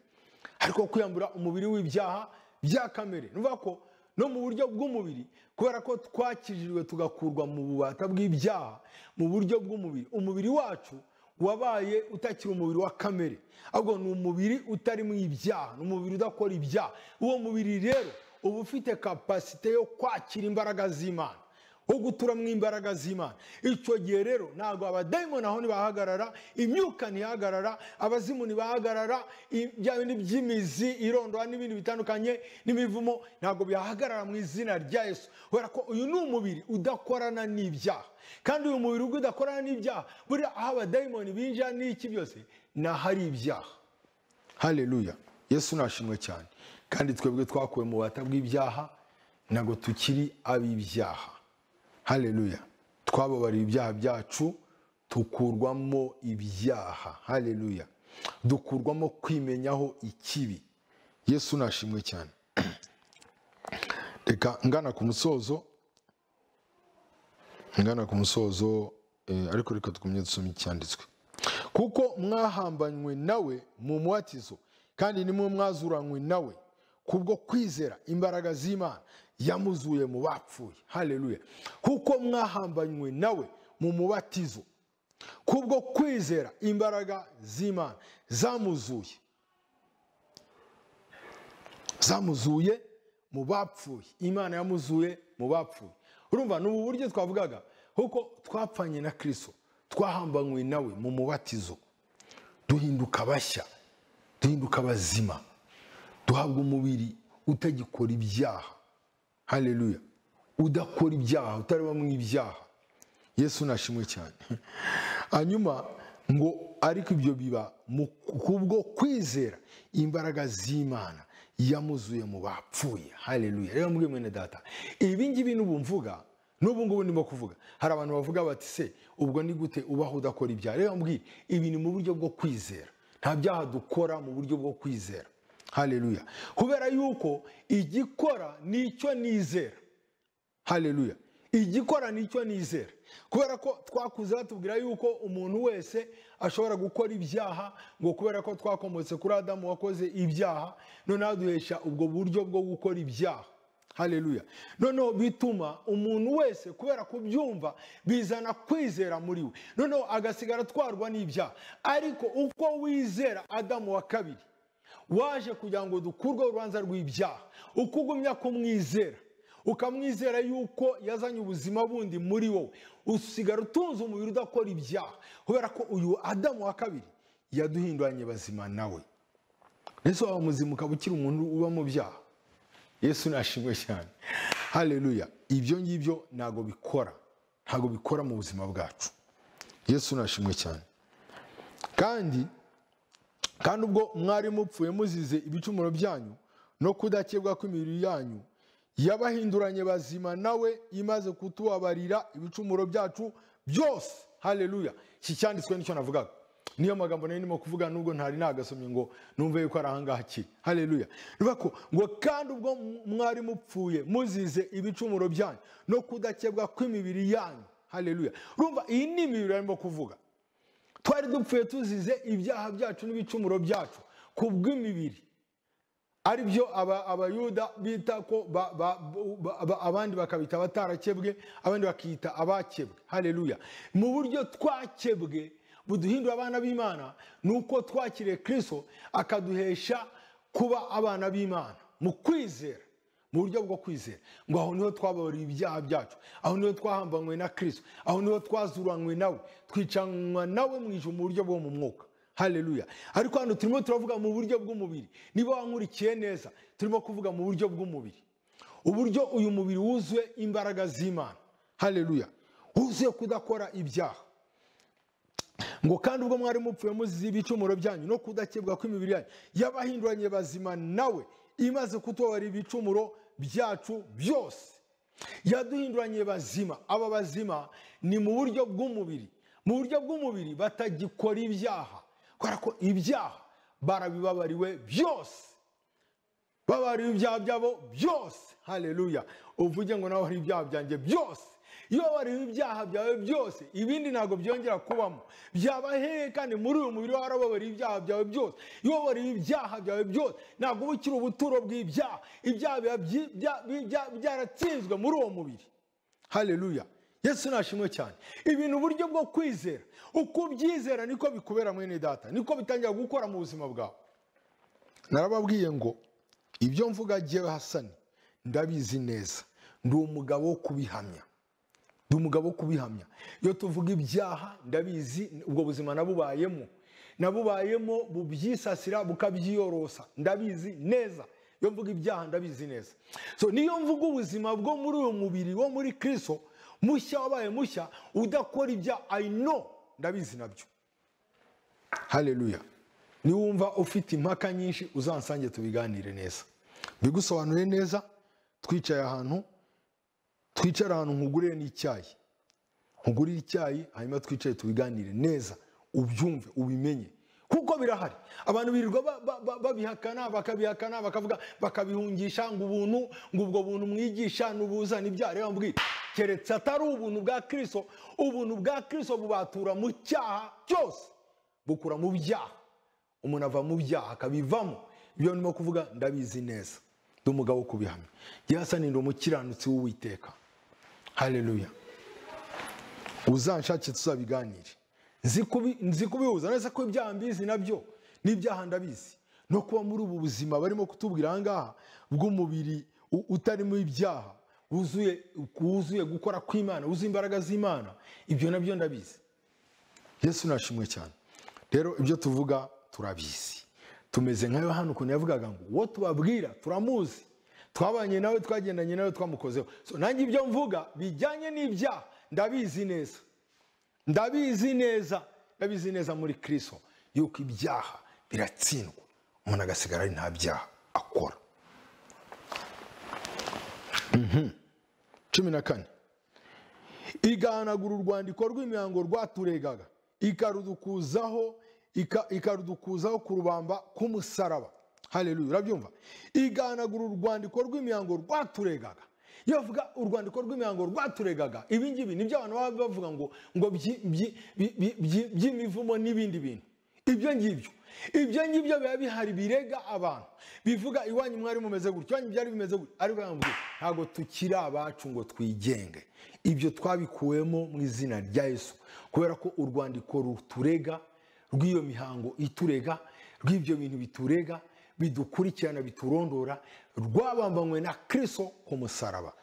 ariko kwiyambura umubiri w'ibyaha bya kamere ni ukuvuga ko no mu buryo bw'umubiri kubera ko twakijijwe tugakurwa mu bubata bw'ibyaha mu buryo bw'umubiri umubiri wacu wabaye utakiri umubiri wa kamere ahubwo ni umubiri utarimo ibyaha ni umubiri udakora ibyaha uwo mubiri rero uba ufite kapasite yo kwakira imbaraga z'imana wo guturamo imbaraga z'imana icyo gihe rero ntabwo abadayimoni aho ntibahagarara imyuka ntihagarara abazimu ntibahagarara i- bya bindi by'imizi irondora n'ibindi bitandukanye n'imivumo ntabwo bihagarara mu izina rya yesu kubera ko uyu ni umubiri udakorana n'ibyaha kandi uyu mubiri ubwo udakorana n'ibyaha buriya aho abadayimoni binjira n'iki byose ni ahari ibyaha haleluya yesu nashimwe cyane kandi twebwe twakuwe mu bubata bw'ibyaha ntabwo tukiri ab'ibyaha haleluya twababariye ibyaha byacu tukurwamo ibyaha haleluya dukurwamo kwimenyaho ikibi yesu nashimwe cyane reka ngana ku musozo ngana ku musozo eh, ariko reka tugumye dusoma icyanditswe kuko mwahambanywe nawe mu mubatizo kandi nimwe mwazuranywe nawe kubwo kwizera imbaraga z'imana yamuzuye mu bapfuye haleluya kuko mwahambanywe nawe mu mubatizo kubwo kwizera imbaraga z'imana zamuzuye zamuzuye mu bapfuye imana yamuzuye mu bapfuye urumva ni ubu buryo twavugaga kuko twapfanye na kirisito twahambanywe nawe mu mubatizo duhinduka bashya duhinduka bazima duhabwa umubiri utagikora ibyaha haleluya udakora ibyaha utareba mu ibyaha yesu nashimwe cyane hanyuma ngo ariko ibyo biba mu kubwo kwizera imbaraga z'imana yamuzuye mu bapfuye haleluya rero mbwe mwene data ibi ngibi n'ubu mvuga n'ubu ngubu ndimo kuvuga hari abantu bavuga bati se ubwo ni gute ubaho udakora ibyaha rero mbwira ibi ni mu buryo bwo kwizera nta byaha dukora mu buryo bwo kwizera haleluya kubera yuko igikora nicyo nizera haleluya igikora nicyo nizera kubera ko twakuze batubwira yuko umuntu wese ashobora gukora ibyaha ngo kubera ko twakomotse kuri adamu wakoze ibyaha noneho aduhesha ubwo buryo bwo gukora ibyaha hareruya noneho bituma umuntu wese kubera kubyumva bizana kwizera muri we noneho agasigara atwarwa n'ibyaha ariko uko wizera adamu wa kabiri waje kugira ngo dukurwe urubanza rw'ibyaha uko ugumya kumwizera ukamwizera yuko yazanye ubuzima bundi muri wowe usigara utunze umubiri udakora ibyaha kubera ko uyu adamu wa kabiri yaduhinduranye bazima nawe ndetse waba muzima ukaba ukiri umuntu uba mu byaha yesu nashimwe cyane hareruya ibyo ngibyo ntabwo bikora ntabwo bikora mu buzima bwacu yesu nashimwe cyane kandi kandi ubwo mwari mupfuye muzize ibicumuro byanyu no kudakebwa kw'imibiri yanyu yabahinduranye bazima nawe imaze kutubabarira ibicumuro byacu byose hareruya iki cyanditswe nicyo navugaga niyo magambo nari ndimo kuvuga nubwo ntari nagasomye ngo numve yuko ari ahangaha akiri hareruya bivuga ko ngo kandi ubwo mwari mupfuye muzize ibicumuro byanyu no kudakebwa kw'imibiri yanyu hareruya rumva iyi ni imibiri arimo kuvuga twari dupfuye tuzize ibyaha byacu n'ibicumuro byacu ku bw'imibiri ari byo abayuda bita ko abandi bakabita abatarakebwe abandi bakita abakebwe hareruya mu buryo twakebwe buduhindura abana b'imana ni uko twakiriye kirisito akaduhesha kuba abana b'imana mu kwizera mu buryo bwo kwizera ngo aho niho twababariye ibyaha byacu aho niho twahambanywe na kirisito aho niho twazuranywe nawe twicanwa nawe mu ijoro mu buryo bwo mu mwuka hareruya ariko hano turimo turavuga mu buryo bw'umubiri niba wankurikiye neza turimo kuvuga mu buryo bw'umubiri uburyo uyu mubiri wuzuye imbaraga z'imana hareruya wuzuye kudakora ibyaha ngo kandi ubwo mwari mupfuye muzize ibicumuro byanyu no kudakebwa kw'imibiri yanyu yabahinduranye bazima nawe imaze kutubabara ibicumuro byacu byose yaduhinduranye bazima aba bazima ni mu buryo bw'umubiri mu buryo bw'umubiri batagikora ibyaha kubera ko ibyaha barabibabariwe byose babariwe ibyaha byabo byose hareruya uvuge ngo nawe hari ibyaha byanjye byose iyo wariwe ibyaha byawe byose ibindi ntabwo byongera kubamo byaba hehe kandi muri uyu mubiri warababariye ibyaha byawe byose iyo wariwe ibyaha byawe byose ntabwo uba ukiri ubuturo bw'ibyaha ibyaha biba byaratsinzwe muri uwo mubiri hareruya yesu nashimwe cyane ibintu uburyo bwo kwizera uko ubyizera niko bikubera mwene data niko bitangira gukora mu buzima bwawe narababwiye ngo ibyo mvuga agiye hasani ndabizi neza ndi umugabo wo kubihamya ndi umugabo wo kubihamya iyo tuvuga ibyaha ndabizi ubwo buzima nabubayemo nabubayemo bubyisasira bukabyiyorosa ndabizi neza iyo mvuga ibyaha ndabizi neza so niyo mvuga ubuzima bwo muri uyu mubiri wo muri kirisito mushya wabaye mushya udakora ibyaha ayino ndabizi nabyo hareruya niwumva ufite impaka nyinshi uzansange tubiganire neza bigusobanure neza twicaye ahantu twicara ahantu nkugurire n'icyayi nkugurire icyayi hanyuma twicaye tubiganire neza ubyumve ubimenye kuko birahari abantu birirwa babihakana bakabihakana bakavuga bakabihungisha ngo ubuntu ngo ubwo buntu mwigisha n'ubuzana ibyaha rero mbwira keretse atari ubuntu bwa kirisito ubuntu bwa kirisito bubatura mu cyaha cyose bukura mu byaha umuntu ava mu byaha akabivamo ibyo ndimo kuvuga ndabizi neza ndi umugabo wo kubihamya yasanira umukiranutsi w'uwiteka hareruya uzanshake tuzabiganire nzi kubihuza neza ko ibyaha mbizi nabyo n'ibyaha ndabizi no kuba muri ubu buzima barimo kutubwira aha ngaha bw'umubiri utarimo ibyaha wuzuye gukora kw'imana wuzuye imbaraga z'imana ibyo nabyo ndabizi yesu nashimwe cyane rero ibyo tuvuga turabizi tumeze nka yohani ukuntu yavugaga ngo uwo tubabwira turamuzi twabanye nawe twagendanye nawe twamukozeho nanjye ibyo mvuga bijyanye n'ibyaha ndabizi neza ndabizi neza ndabizi neza muri kirisito yuko ibyaha biratsindwa umuntu agasigara ari nta byaha akora cumi na kane igahanagura urwandiko rw'imihango rwaturegaga ikarudukuzaho ikarudukuzaho ku rubamba k'umusaraba hareruya urabyumva iganagura urwandiko rw'imihango rwaturegaga iyo bavuga urwandiko rw'imihango rwaturegaga ibingibi nibyo abantu baba bavuga ngo ngo by'imivumo n'ibindi bintu ibyo ngibyo ibyo ngibyo biba bihari birega abantu bivuga iwanyu mwari mumeze gutya iwanyu byari bimeze gutya ariko yambwiye ntabwo tukiri abacu ngo twigenge ibyo twabikuwemo mu izina rya yesu kubera ko urwandiko ruturega rw'iyo mihango iturega rw'ibyo bintu biturega bidukurikirana biturondora rwabambanywe na kirisito ku musaraba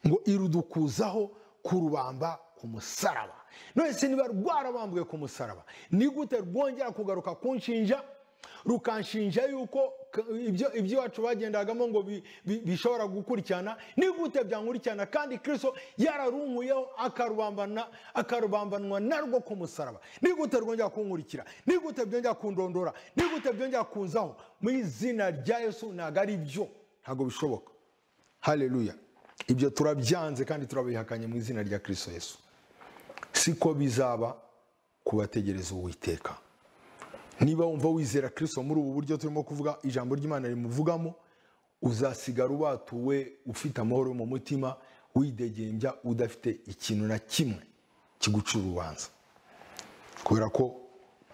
ngo irudukuzaho kurubamba ku musaraba none se niba rwarabambwe ku musaraba ni gute rwongera kugaruka kunshinja rukanshinja yuko ibyo iby'iwacu bagendagamo ngo bishobora gukurikirana ni gute byankurikirana kandi kirisito yararunkuyeho akarubambanwa narwo ku musaraba ni gute rwongera kunkurikira ni gute byongera kundondora ni gute byongera kunzaho mu izina rya yesu ntabwo ari byo ntabwo bishoboka hareruya ibyo turabyanze kandi turabihakanye mu izina rya kirisito yesu siko bizaba ku bategereza uwiteka niba wumva wizera kirisito muri ubu buryo turimo kuvuga ijambo ry'imana rimuvugamo uzasigara ubatuwe ufite amahoro mu mutima widegembya udafite ikintu na kimwe kigucira urubanza kubera ko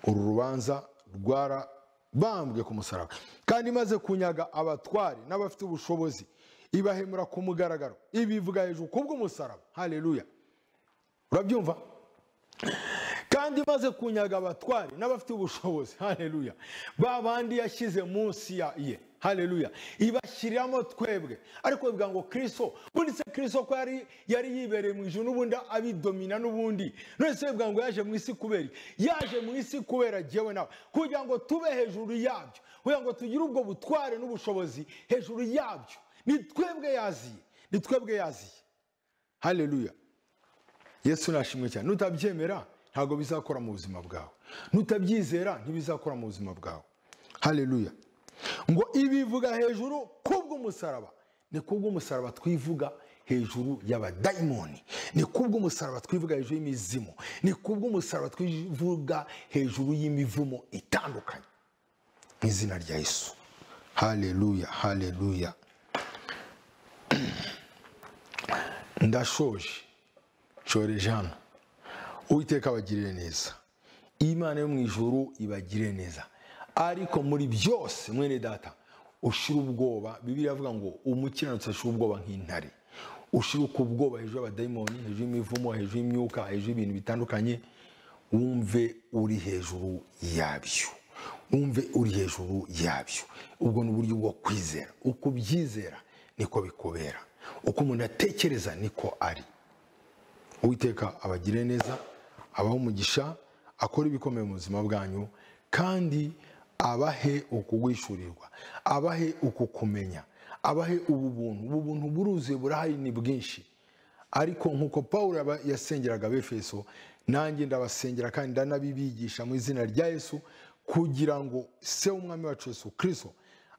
uru rubanza rwarabambwe ku musaraba kandi imaze kunyaga abatware n'abafite ubushobozi ibahemura ku mugaragaro ibivuga hejuru kubw'umusaraba hareruya urabyumva kandi maze kunyaga abatwari n'abafite ubushobozi hareruya ba bandi yashyize munsi ya ye hareruya ibashyiriramo twebwe ariko bivuga ngo kirisito ubundi se kirisito ko yari yari yibereye mu ijoro n'ubundi abidomina n'ubundi none se bivuga ngo yaje mu isi kubera yaje mu isi kubera jyewe nawe kugira ngo tube hejuru yabyo kugira ngo tugire ubwo butware n'ubushobozi hejuru yabyo ni twebwe yaziye ni twebwe yaziye hareruya yesu nashimwe cyane nutabyemera ntabwo bizakora mu buzima bwawe nutabyizera ntibizakora mu buzima bwawe hareruya ngo ibivuga hejuru kubw'umusaraba ni kubw'umusaraba twivuga hejuru y'abadayimoni ni kubw'umusaraba twivuga hejuru y'imizimu ni kubw'umusaraba twivuga hejuru y'imivumo itandukanye mu izina rya yesu hareruya hareruya ndashoje shoreje hano uwiteka abagirire neza imana yo mu ijuru ibagirire neza ariko muri byose mwene data ushira ubwoba bibiri avuga ngo umukiranutsi ashira ubwoba nk'intare ushiruka ubwoba hejuru y'abadayimoni hejuru y'imivumo hejuru y'imyuka hejuru y'ibintu bitandukanye wumve uri hejuru yabyo wumve uri hejuru yabyo ubwo ni uburyo bwo kwizera uko ubyizera niko bikubera uko umuntu atekereza niko ari uwiteka abagire neza abaha umugisha akora ibikomeye mu buzima bwanyu kandi abahe ukugwishyurirwa abahe ukukumenya abahe ubu buntu ubu buntu buruzuye burahari ni bwinshi ariko nk'uko paul yasengeraga abefeso nanjye ndabasengera kandi ndanabibigisha mu izina rya yesu kugira ngo se w'umwami wacu yesu kirisito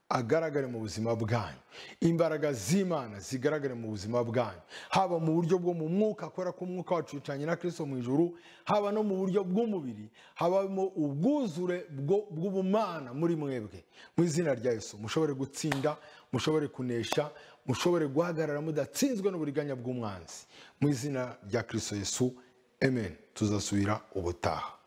agaragare mu buzima bwanyu imbaraga z'imana zigaragare mu buzima bwanyu haba mu buryo bwo mu mwuka kubera ko umwuka wacu wicanye na kirisito mu ijuru haba no mu buryo bw'umubiri habamo ubwuzure bw'ubumana muri mwebwe mu izina rya yesu mushobore gutsinda mushobore kunesha mushobore guhagarara mudatsinzwe n'uburiganya bw'umwanzi mu izina rya kirisito yesu amen tuzasubira ubutaha